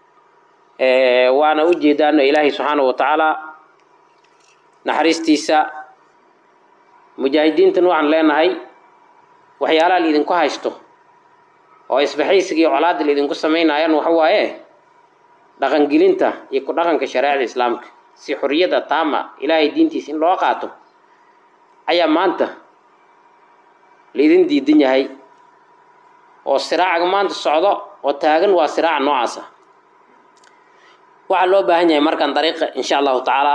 waana u jeedaano ilaahay subxaanahu wa tacaala naxariistiisa mujaahidiintan waxaan leenahay waxyaalaha laidinku haysto oo isbaxaysiga iyo colaadda laidinku samaynayaan waxa waaye dhaqangelinta iyo ku dhaqanka shareecada islaamka si xorriyadda taama ilaahay diintiisa in loo qaato ayaa maanta laidin diidan yahay oo siraacaga maanta socdo oo taagan waa siraaca noocaasa waxaa loo baahan yahay markaan dariiqa insha allahu tacaala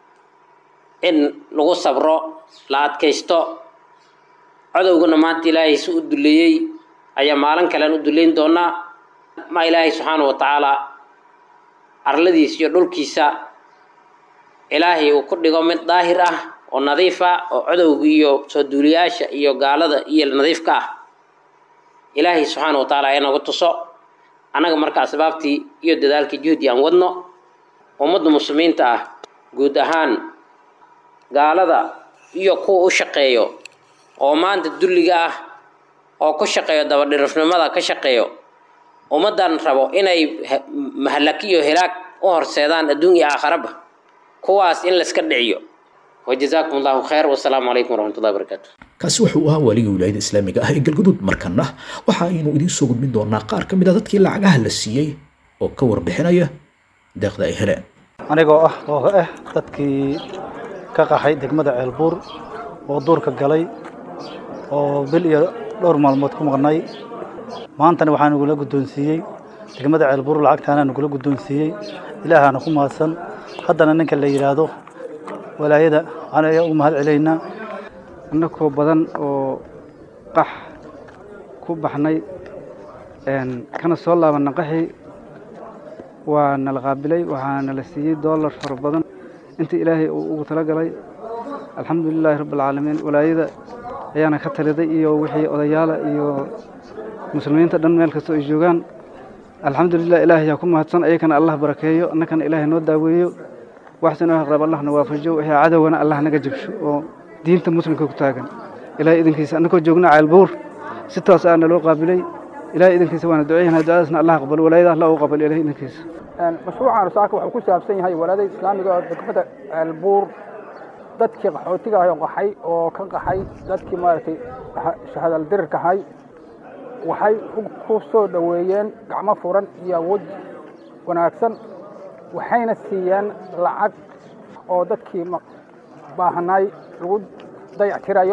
in lagu sabro la adkaysto codowgana maanta ilaahay si u duleeyey ayaa maalin kalean u duleyn doonaa ma ilaahay subxaana wa tacaala arladiisa iyo dhulkiisa ilaahay uu ku dhigo mid daahir ah oo nadiif ah oo codowga iyo soo duuliyaasha iyo gaalada iyo nadiifka ah ilaahay subxaana wa tacaala inagu tuso annaga marka asbaabtii iyo dadaalkii juhdi aan wadno ummadda muslimiinta ah guud ahaan gaalada iyo kuwa u shaqeeyo oo maanta dulliga ah oo ku shaqeeyo dabadhirifnimada ka shaqeeyo ummaddan rabo inay mahalaki iyo hilaag u horseedaan adduun iyo aakharaba kuwaas in layska dhiciyo wajazaakum allahu khayr wasalaamu calaykum waraxmatullahi wabarakaatu kaasi wuxuu ahaa waaliga wilaayada islaamiga ah ee galguduud markana waxa aynu idiin soo gudbin doonaa qaar ka mid a dadkii lacagaha la siiyey oo ka warbixinaya deeqda ay heleen anigoo ah oo ah dadkii ka qaxay degmada ceelbuur oo duurka galay oo bil iyo dhowr maalmood ku maqnay maantana waxaan igula guddoonsiiyey degmada ceelbuur lacagtaana nagula guddoonsiiyey ilaahaana ku mahadsan haddana ninka la yidhaahdo walaayada waxaan ayaa ugu mahad celaynaa annagoo badan oo qax ku baxnay kana soo laabanna qaxii waa nala qaabilay waxaa nala siiyey dollar fara badan intii ilaahay uu ugu talagalay alxamdu lilaahi rabbi alcaalamiin walaayada ayaana ka taliday iyo wixii odayaala iyo muslimiinta dhan meel kastoo ay joogaan alxamdulilah ilaahay yaa ku mahadsan ayakana allah barakeeyo annakana ilaahay noo daaweeyo waxsan oo rab allahna waafajo wixii cadowgana allah naga jabsho oo diinta muslimka ku taagan ilaahay idinkiisa annagoo joogna ceelbuur si toos ah naloo qaabilay ilaahay idinkiisa waana duceeyana ducadaasna allah aqbalo walaayada allah u qabalo ilaahay idinkiisa mashruucan saaka wuxuu ku saabsan yahay walaadada islaamiga oo degmada ceelbuur dadkii qaxootiga ah oo qaxay oo ka qaxay dadkii maaragtay shahadal dirirka ahay waxay ku soo dhoweeyeen gacmo furan iyo awood wanaagsan waxayna siiyeen lacag oo dadkii baahanaay lagu dayactirayo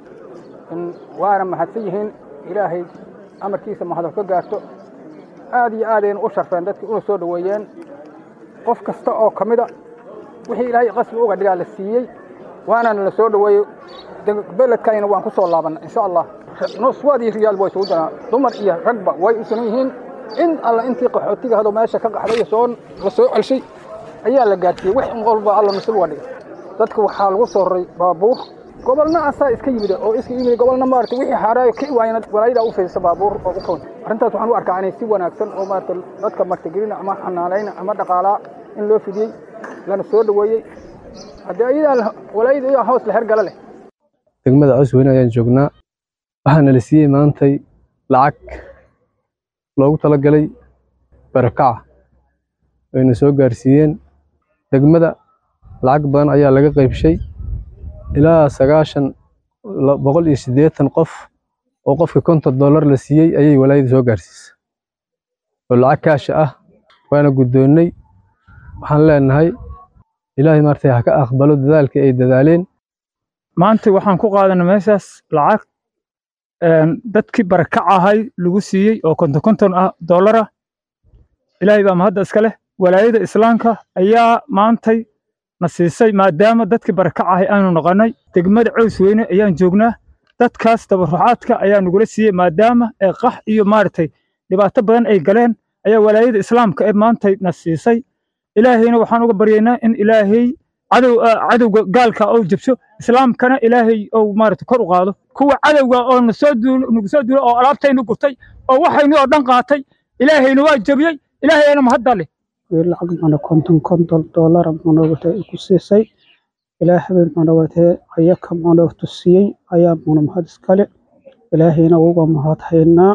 waana mahadsan yihiin ilaahay amarkiisa mahado ka gaarto aad iyo aadayna u sharfeen dadkii una soo dhoweeyeen qof kasta oo ka mida wixii ilaahay qasbi uga dhigaa la siiyey waanana la soo dhoweeyey beledkayna waan ku soo laabanna insha allah nuswaad iyo riyaal way isugu danaa dumar iyo ragba way isunan yihiin in alla intii qaxootiga hado meesha ka qaxday soo la soo celshay ayaa la gaarsiiyey wax in walba alla nasiib uga dhigay dadka waxaa lagu soo raray baabuur gobolna asaa iska yimid oo iska yimid gobolna maarata wixii haaraayo ka waayna walaayada u faysa baabuur oo u kawn arrintaas waxaan u arkaa inay si wanaagsan oo maarata dadka martigelina ama xanaanayna ama dhaqaalaa in loo fidiyey lana soo dhoweeyey haddii ayadaa walaayada iyadaa hoos la hergala leh degmada cosweyne ayaan joognaa waxaana la siiyey maantay lacag loogu talagalay barakaca ayna soo gaarsiiyeen degmada lacag badan ayaa laga qaybshay ilaa sagaashan boqol iyo siddeetan qof oo qofka konton dollar la siiyey ayay walaayada soo gaarsiisay oo lacag kaasha ah waana guddoonnay waxaan leenahay ilaahay maartay ha ka aqbalo dadaalkii ay dadaaleen maanta waxaan ku qaadanay meeshaas lacag dadkii barakac ahay lagu siiyey oo konton konton ah dollar ah ilaahay baa mahadda iska leh walaayada islaamka ayaa maantay na siisay maadaama dadkii barakac ahay aanu noqonnay degmada cows weyne ayaan joognaa dadkaas tabarucaadka ayaa nagula siiyey maadaama ee qax iyo maaragtay dhibaato badan ay galeen ayaa walaayada islaamka ee maantay na siisay ilaahayna waxaan uga baryaynaa in ilaahay cadow cadowga gaalka oo jabso islaamkana ilaahay ou maaragtay kor u qaado kuwa cadowga oo nasoo duul nagu soo duulay oo alaabtaynu gurtay oo waxaynu oo dhan qaatay ilaahayna waa jabiyey ilaahayna mahadda leh lacag mana konton konton dollar manogata ku siisay ilaa habeen manogate ayaka mana tusiyey ayaa mana mahad iskale ilaahayna uga mahad haynaa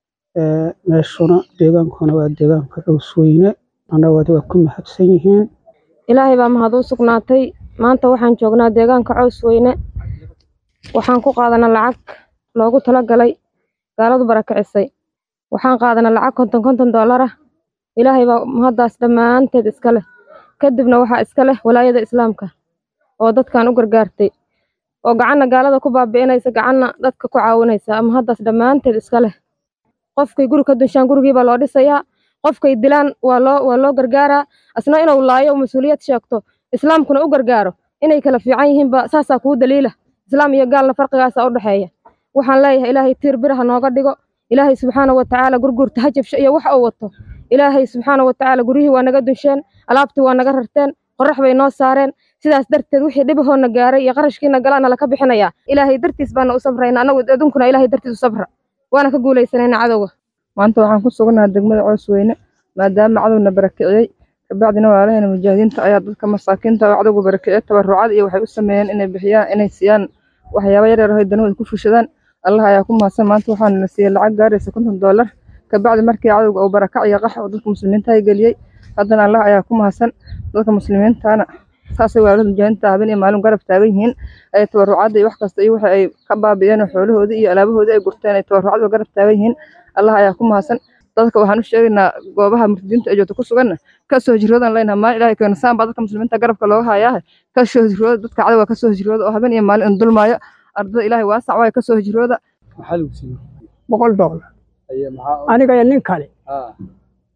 meeshuna deegaankuna waa deegaanka cowsweyne manogate waa ku mahadsan yihiin ilaahay baa mahad u sugnaatay maanta waxaan joognaa deegaanka cows weyne waxaan ku qaadanaa lacag loogu talagalay gaaladu barakicisay waxaan qaadanaa lacag konton konton dollar ah ilaahay baa mahaddaas dhammaanteed iska leh kadibna waxaa iska leh walaayada islaamka oo dadkan u gargaartay oo gacanna gaalada ku baabi'inaysa gacanna dadka ku caawinaysa mahaddaas dhammaanteed iska leh qofkay guri ka dunshaan gurigiibaa loo dhisayaa qofkay dilaan waa loo waa loo gargaaraa asna inuu laayo mas-uuliyad sheegto islaamkuna u gargaaro inay kala fiican yihiinba saasaa kuu daliila islaam iyo gaalna farqigaasa u dhexeeya waxaan leeyahay ilaahay tiir biraha nooga dhigo ilaahay subxaana wa tacaala gurgurta ha jabsho iyo wax uu wato ilaahay subxaana wa tacaala guryihii waa naga dunsheen alaabtii waa naga rarteen qorax bay noo saareen sidaas darteed wixii dhibahoona gaaray iyo qarashkiina galaana laka bixinayaa ilaahay dartiis baana u sabrayna anagu adunkuna ilaahay dartiis u sabra waana ka guulaysanayna cadowga maanta waxaan ku sugannahay degmada coosweyne maadaama cadowna barakiciyey kabacdina walaalaheena mujaahidiinta ayaa dadka masaakiinta oo cadowga barakiciyey tabarucad iyo waxay u sameeyeen inay bixiyaan inay siiyaan waxyaaba yar yar oo danahooda ku fushadaan allah ayaa ku mahadsan maanta waxaana la siiyey lacag gaaraysa konton dollar kabacdi markii cadowga uu barakac iyo qax oo dadka muslimiinta ay geliyey haddana allah ayaa ku mahadsan dadka muslimiintana saasay waalada mujaahidiinta habeen iyo maalin garab taagan yihiin ay tabarucadda iyo wax kasta iyo waxa ay ka baabi'een oo xoolahoodii iyo alaabahoodii ay gurteen ay tabarucadda garab taagan yihiin allah ayaa ku mahadsan dadka waxaan u sheegaynaa goobaha murtadiinta ee joogta ku suganna ka soo hijroodan leynaha maalin ilahay keena saan baa dadka muslimiinta garabka looga hayaahe ka soo hijrooda dadka cadowga ka soo hijrooda oo habeen iyo maalin in dulmaayo ardada ilaahay waasac waayo ka soo hijrooda boqol dollar aniga iyo nin kale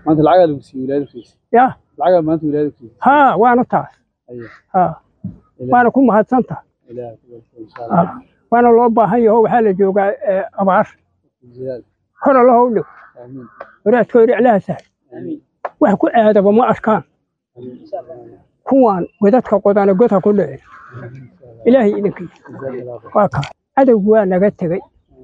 maanta lacagaa lagu siiyey wilaayada fiis ya lacagaa maanta wilaayada fiis haa waana taas haa waana ku mahadsantaha haa waana loo baahan yaho waxaa la joogaa eh, abaar hor allaha u dhigo waraadka hor iclaha sahl wax ku aadaba ma arkaan kuwaan godadka qodana godha ku dhicin ilaahay idinkiisa waa kaa cadowgu waa naga tegey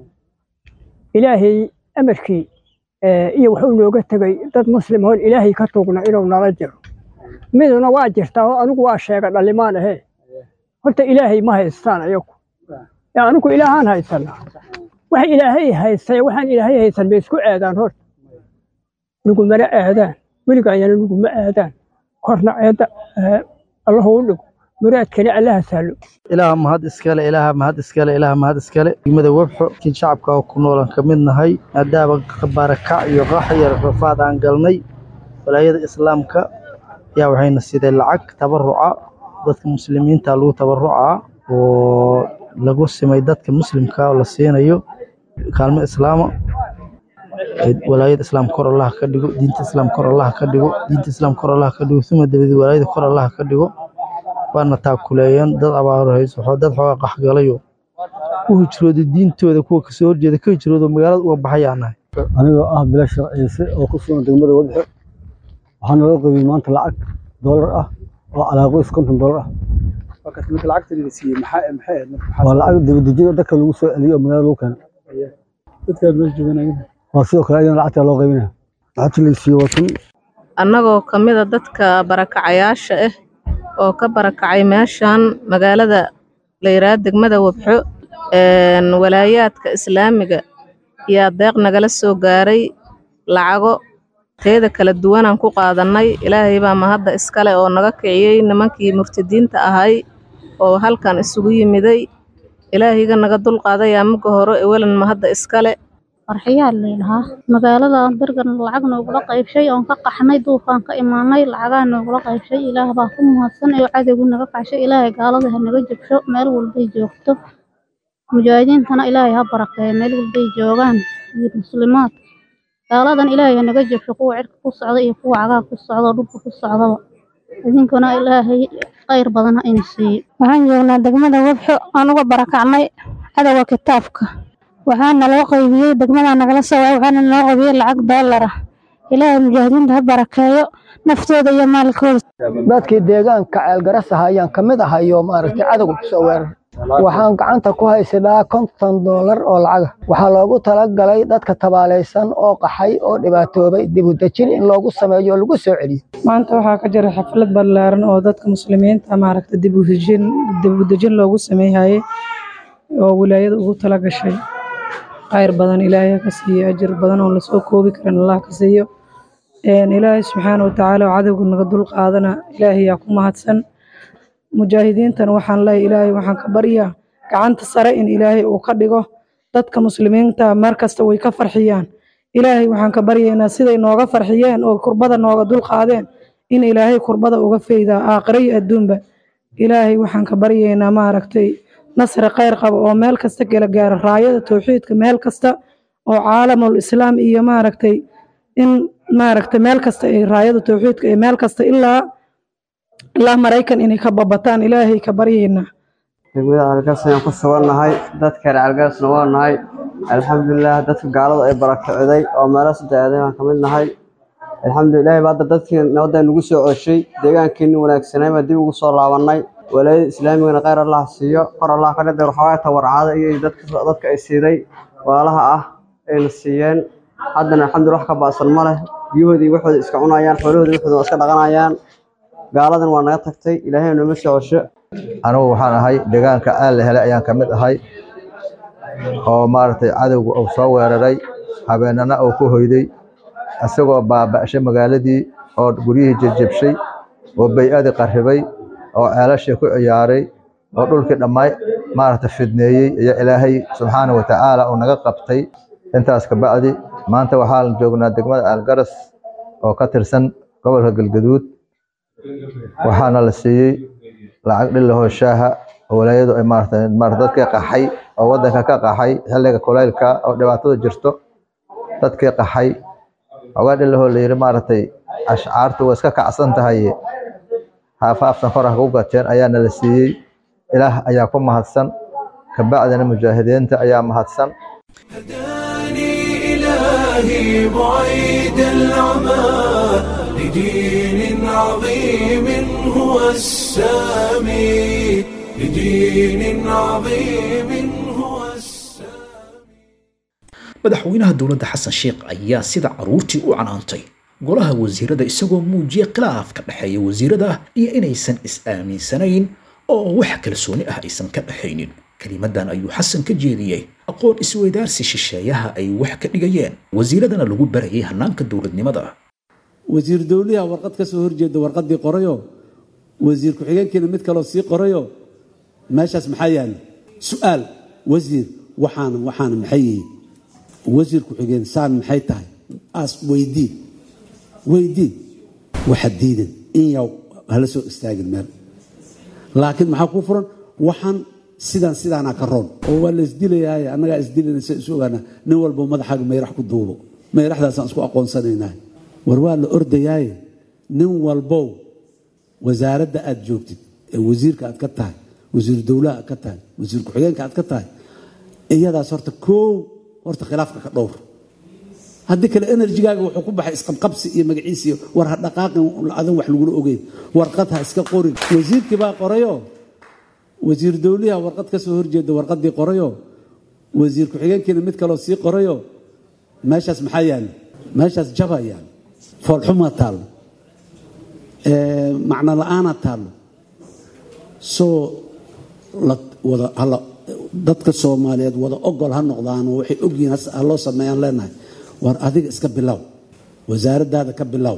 ilaahay amarkii eh, iyo wuxuu nooga tegey dad muslim oon ilaahay ka tuugna inuu nala jiro miduna waa jirtaa oo anigu waa sheega dhalimaan ahe horta ilaahay ma haystaan ayagu yaa anigu ilaahaan haysanaa wax ilaahay haystay waxaan ilaahay haysan bay isku aadaan horta nigumana aadaan weligaayana niguma aadaan korna ceedda eh, allahu u dhigo muraadkana allaha sahlo ilaaha mahad iskale ilaaha mahad iskale ilaaha mahad iskale degmada webxo kin shacabka oo ku noolan ka mid nahay maadaama barakac iyo qax iyo rafaad aan galnay walaayada islaamka yaa waxayna siday lacag tabaruca dadka muslimiinta lagu tabarucaa oo lagu simay dadka muslimka oo la siinayo kaalmo islaama ee walaayada islaam kor allah ka dhigo diinta islaam kor allah ka dhigo diinta islaam kor allah ka dhigo uma dabadeed walaayada kor allah ka dhigo waana taakuleeyeen dad abaaro hayso waxoo dad xoogaa qaxgalayo ku hijrooday diintooda kuwa kasoo horjeeda ka hijroodo magaalada uga baxayaan nahay anigoo ah bilasha ciise oo ku sugan degmada wadxe waxaa naloo qaybiyey maanta lacag doolar ah oo calaa qoys konton doolar ah markaas marka lacagta la siiyey maxaa maxay ahayd marka maxaa waa lacag dibadejin oo dadka lagu soo celiyo oo magaalada lagu keeno dadka meesha jooganaya waa sidoo kale ayadana lacagtaa loo qaybinaya lacagta la siiyey waa kun annagoo ka mid a dadka barakacayaasha ah oo ka barakacay meeshan magaalada la yidhaahdo degmada wabxo een, walaayaadka islaamiga yaa deeq nagala soo gaaray lacago teeda kala duwanaan ku qaadannay ilaahay baa mahadda iskale oo naga kiciyey nimankii murtadiinta ahay oo halkan isugu yimiday ilaahayga naga dulqaadayaa mugga hore ewelan mahadda iskale farxiyaa layidhahaa magaalada bergan lacag noogula qaybshay oon ka qaxnay duufaan ka imaanay lacagaa noogula qaybshay ilaah baa ku mahadsan oo cadowgu naga kacshay ilaahay gaalada ha naga jabsho meel walbay joogto mujaahidiintana ilaahay ha barakeeyo meel walbay joogaan iyo muslimaad gaaladan ilaahay ha naga jabsho kuwa cirka ku socda iyo kuwa cagaha ku socda oo dhulka ku socdaba idinkuna ilaahay khayr badan ha ina siiyo waxaan joognaa degmada webxo aan uga barakacnay cadowga kitaabka waxaana loo qaybiyey degmadaa nagala soo waay waxaana naloo qaybiyey lacag doolar ah ilaahay mujaahidiinta ha barakeeyo naftooda iyo maalkooda dadkii deegaanka ceelgarasaha ayaan ka mid ahay oo maaragtay cadowga kusoo weerar waxaan gacanta ku haysadaa konton doolar oo lacaga waxaa loogu talagalay dadka tabaalaysan oo qaxay oo dhibaatoobay dib u dejin in loogu sameeyo oo lagu soo celiyo maanta waxaa ka jira xaflad ballaaran oo dadka muslimiinta maaragta dib u dejin dib u dejin loogu sameeyay oo wilaayada ugu tala gashay khayr badan ilaahay ha ka siiyo ajir badan oo lasoo koobi karin allah ka siiyo een ilaahay subxaana watacaala oo cadowga naga dul qaadana ilaahay yaa ku mahadsan mujaahidiintana waxaan leeyahay ilaahay waxaan ka baryaa gacanta sare in ilaahay uu ka dhigo dadka muslimiinta mar kasta way ka farxiyaan ilaahay waxaan ka baryaynaa siday nooga farxiyeen oo kurbada nooga dul qaadeen in ilaahay kurbada uga faydaa aakhiro iyo adduunba ilaahay waxaan ka baryaynaa maaragtay nasri khayr qaba oo meel kasta kala gaara raayada towxiidka meel kasta oo caalamul islaam iyo maaragtay in maaragtay meel kasta ay raayada towxiidka ee meel kasta ilaa ilaa maraykan inay ka babataan ilaahay ka baryaynaa degmada algaas ayaan ku sugannahay dadka reer algaasna waa nahay alxamdulilah dadka gaalada ay barakiciday oo meelo saddex aaday aan ka mid nahay alxamdulilah ba hadda dadkii nabadda nagu soo coshay deegaankeeni wanaagsanay baa dib ugu soo laabannay walaayada islaamigana khayr allah siiyo kor allah ka dhigay waxoogaa tawarcada iyo dadka dadka ay siiday walaalaha ah ayna siiyeen haddana alxamdulillah wax ka ba'san ma leh biyahoodii waxooda iska cunayaan xoolahoodii waxooda waa iska dhaqanayaan gaaladan waa naga tagtay ilaahay nooma soo cosho anigu waxaan ahay deegaanka aan la helay ayaan ka mid ahay oo maaragtay cadowga uu soo weeraray habeenana uu ku hoyday isagoo baaba'shay magaaladii oo guryihii jejebshay oo bay-adii qarribay oo ceelashii ku ciyaaray oo dhulkii dhammaay maaragtay fidneeyey iyo ilaahay subxaana wa tacaala uu naga qabtay intaas ka bacdi maanta waxaan joognaa degmada aalgaras oo ka tirsan gobolka galgaduud waxaana la siiyey lacag dhilahoo shaaha oo walaayadu ay maaragtay maaragtay dadkii qaxay oo waddanka ka qaxay xilliga kulaylka oo dhibaatada jirto dadkii qaxay xogaa dhilahoo la yidhi maaragtay ashcaartu waa iska kacsan tahay haafaaftan kor ha ku gateen ayaa nala siiyey ilaah ayaa ku mahadsan kabacdina mujaahidiinta ayaa mahadsan إلهي بعيد العمى لدين عظيم هو السامي لدين عظيم هو madaxweynaha dowladda xasan sheekh ayaa sida caruurtii u canaantay golaha wasiirada isagoo muujiyey khilaaf ka dhexeeya wasiirada iyo inaysan is-aaminsanayn oo wax kalsooni ah aysan ka dhexaynin kelimadan ayuu xasan ka jeediyey aqoon isweydaarsi shisheeyaha ay wax ka dhigayeen wasiiradana lagu barayay hannaanka dowladnimada wasiir dowliha warqad ka soo horjeeda warqaddii qorayo wasiir ku-xigeenkiina mid kaloo sii qorayo meeshaas maxaa yaala su-aal wasiir waxaana waxaana maxay yihiin wasiir ku-xigeen saan maxay tahay aas weydii weydii waxa diidan in yaw hala soo istaagin meel laakiin maxaa kuu furan waxaan sidaan sidaanaa ka roon oo waa la isdilayaaye annagaa isdilanaysa isu ogaana nin walbo madaxaaga mayrax ku duubo mayraxdaasaan isku aqoonsanaynaa war waa la ordayaaye nin walbow wasaaradda aad joogtid ee wasiirka aad ka tahay wasiir dowlaha aad ka tahay wasiir ku-xigeenka aad ka tahay iyadaas horta koow horta khilaafka ka dhowr haddii kale enerjigaaga wuxuu ku baxay isqabqabsi iyo magaciisi iyo war ha dhaqaaqin adan wax lagula ogeyn warqad ha iska qorin wasiirkii baa qorayo wasiir dowliha warqad ka soo horjeeda warqaddii qorayo wasiir ku-xigeenkiina mid kaloo sii qorayo meeshaas maxaa yaala meeshaas jaba yaala foolxumaa taallo macno la-aanaa taallo soo la wada hala dadka soomaaliyeed wada ogol ha noqdaan oo waxay ogyihiin ha loo sameeyaan leenahay war adiga iska bilow wasaaraddaada ka bilow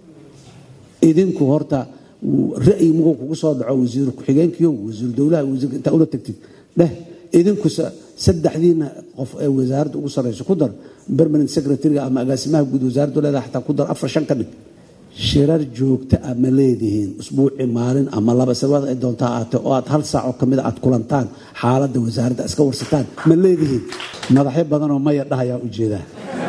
idinku horta ra'yi muguu kugu soo dhaco wasiir ku-xigeenkiyo wasiir dowlaha wasiirka intaa ula tagtid dheh idinku saddexdiina qof ee wasaaradda ugu sarreyso ku dar permanent secretary ama agaasimaha guud wasaaraddu leedahay xataa ku dar afar shan ka dhig shirar joogta ah ma leedihiin usbuuci maalin ama laba sabada ay doontaa aate oo aad hal saac oo kamid a aad kulantaan xaaladda wasaaradda iska warsataan ma leedihiin madaxyo badanoo maya dhahayaa ujeedaa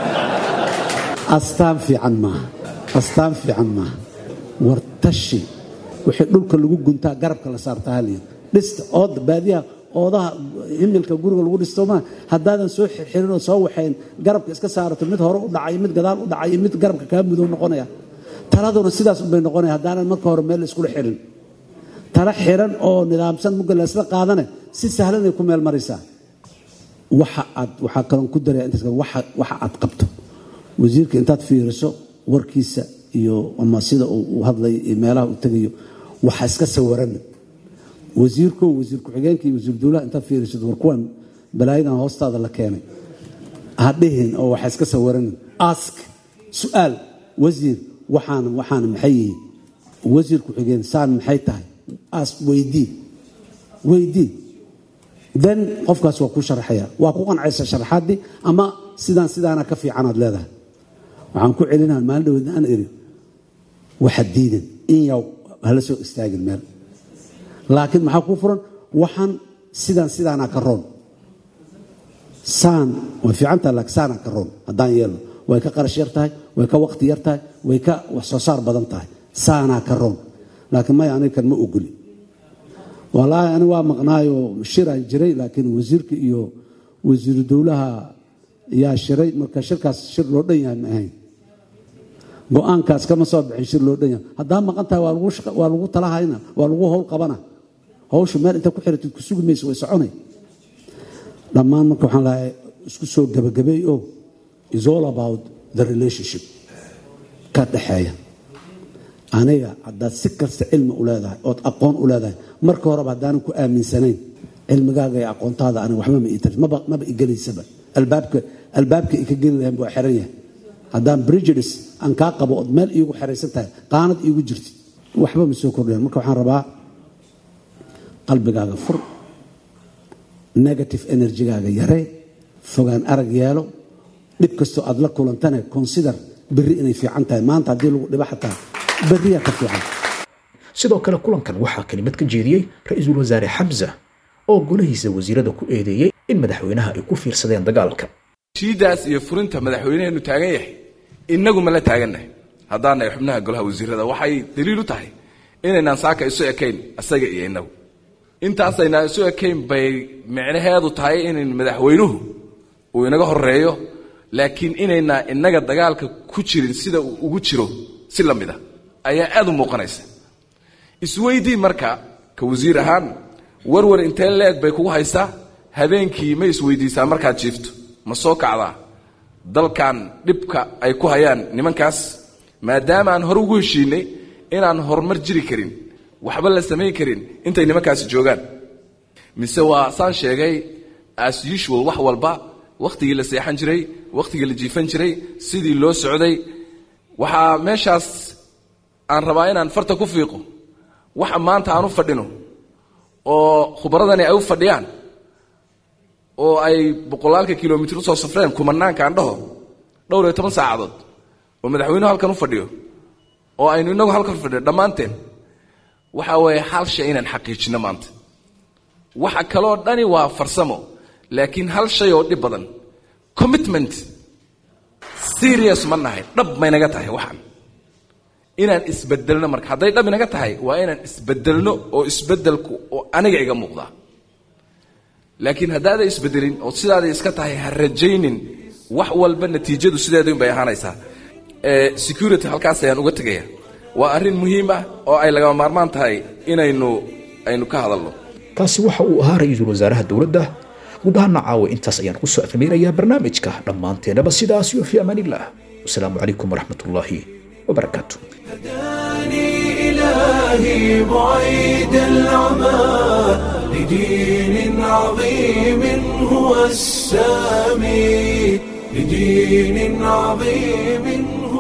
astaan fiican maaha astaan fiican maaha war tashi wixii dhulka lagu guntaa garabka la saartaa haliyad dhista ooda baadiyaha oodaha himilka guriga lagu dhisto maa haddaadan soo xirxirin oo soo waxayn garabka iska saarato mid hore u dhacay mid gadaal u dhacay mid garabka kaa mudow noqonaya taladuna sidaas unbay noqonaya haddaanan marka hore meel iskula xirin tala xiran oo nidaamsan mugga laysla qaadane si sahlanay ku meel maraysaa waxa aad waxaa kaloon ku daraya intaas waxa waxa aad qabto wasiirka intaad fiiriso warkiisa iyo ama sida uu hadlayo iyo meelaha uu tegayo waxa iska sawirana wasiirko wasiir ku-xigeenka iyo wasiir dowlaha intaad fiirisid war kuwan balaayadan hoostaada la keenay ha dhihin oo waxa iska sawirana ask su-aal wasiir waxaana waxaana maxay yihiin wasiir ku-xigeen saan maxay tahay aas weydii weydii then qofkaas waa ku sharaxaya waa ku qancaysa sharaxaadii ama sidaan sidaana ka fiicanaad leedahay waxaan ku celinaha maalin dhaweedna aan iri waxa diidan in yaw hala soo istaagin meel laakiin maxaa kuu furan waxaan sidaan sidaanaa ka roon saan way fiicantaha laakiin saanaa ka roon haddaan yeelno way ka qarash yar tahay way ka waqti yar tahay way ka wax soo saar badan tahay saanaa ka roon laakiin maya aniga kan ma ogoli walaahi ani waa maqnaayo shiraan jiray laakiin wasiirka iyo wasiiru dowlaha yaa shiray marka shirkaas shir loo dhan yahay ma ahayn go-aankaas kama soo bixin shir loo dhan yahay haddaa maqan tahay waa lagu talahayna waa lagu howl qabana hawsha meel inta ku xiratid ku sugi mayso way soconay dhammaan marka waxaan lahay isku soo gabagabeey oo is all about the relationship ka dhexeeya aniga haddaad si kasta cilmi u leedahay ood aqoon u leedahay marka horeba haddaanan ku aaminsanayn cilmigaaga iyo aqoontaada aniga waxba ma iitaris maba maba igelaysaba albaabka albaabka i ka geli lahayn buu xiran yahay haddaan prejudice aan kaa qabo ood meel iigu xeraysan tahay qaanad iigu jirtid waxba ma soo kordhayan marka waxaan rabaa qalbigaaga fur negative energygaaga yaree fogaan arag yeelo dhib kastoo aad la kulantane consider berri inay fiican tahay maanta haddii lagu dhibo xataa berriyaa ka fiican sidoo kale kulankan waxaa kelimad ka jeediyey ra-iisul wasaare xamsa oo golahiisa wasiirada ku eedeeyey in madaxweynaha ay ku fiirsadeen dagaalka shiidaas iyo furinta madaxweyneheenu taagan yahay innagu ma la taagannahay haddaanay xubnaha golaha wasiirada waxay daliil u tahay inaynaan saaka isu ekayn asaga iyo innagu intaasaynaan isu ekayn bay micnaheedu tahay inayn madaxweynuhu uu inaga horeeyo laakiin inaynaa innaga dagaalka ku jirin sida uu ugu jiro si la mid a ayaa aad u muuqanaysa isweydii marka ka wasiir ahaan warwar intee leeg bay kugu haysaa habeenkii ma isweydiisaa markaad jiifto ma soo kacdaa dalkan dhibka ay ku hayaan nimankaas maadaama aan hore ugu heshiinay inaan horumar jiri karin waxba la samayn karin intay nimankaasi joogaan mise waa saan sheegay as usual wax walba wakhtigii la seexan jiray wakhtigii la jiifan jiray sidii loo socday waxaa meeshaas aan rabaa inaan farta ku fiiqo waxa maanta aan u fadhino oo khubaradani ay u fadhiyaan oo ay boqolaalka kilomitr usoo safreen kumanaanka aan dhaho dhowr iyo toban saacadood oo madaxweynuhu halkan u fadhiyo oo aynu inagu halkan fadhiyo dhammaanteen waxa weeye hal shay inaan xaqiijino maanta waxa kaloo dhani waa farsamo laakiin hal shay oo dhib badan commitment serious ma nahay dhab maynaga tahay waxaan inaan isbedelno marka hadday dhab inaga tahay waa inaan isbedelno oo isbedelku oo aniga iga muuqdaa laakiin haddaaday isbedelin oo sidaaday iska tahay ha rajaynin wax walba natiijadu sideedun bay ahaanaysaa security halkaas ayaan uga tegaya waa arrin muhiim ah oo ay lagama maarmaan tahay inaynu aynu ka hadalno kaasi waxa uu ahaa ra-iisul wasaaraha dowladda guud ahaana caawa intaas ayaan kusoo afhameynayaa barnaamijka dhammaanteenaba sidaas iyo fi amaaniillah wasalaamu calaykum waraxmat ullaahi wabarakaatu إلهي بعيد العمى لدين عظيم هو السامي لدين عظيم هو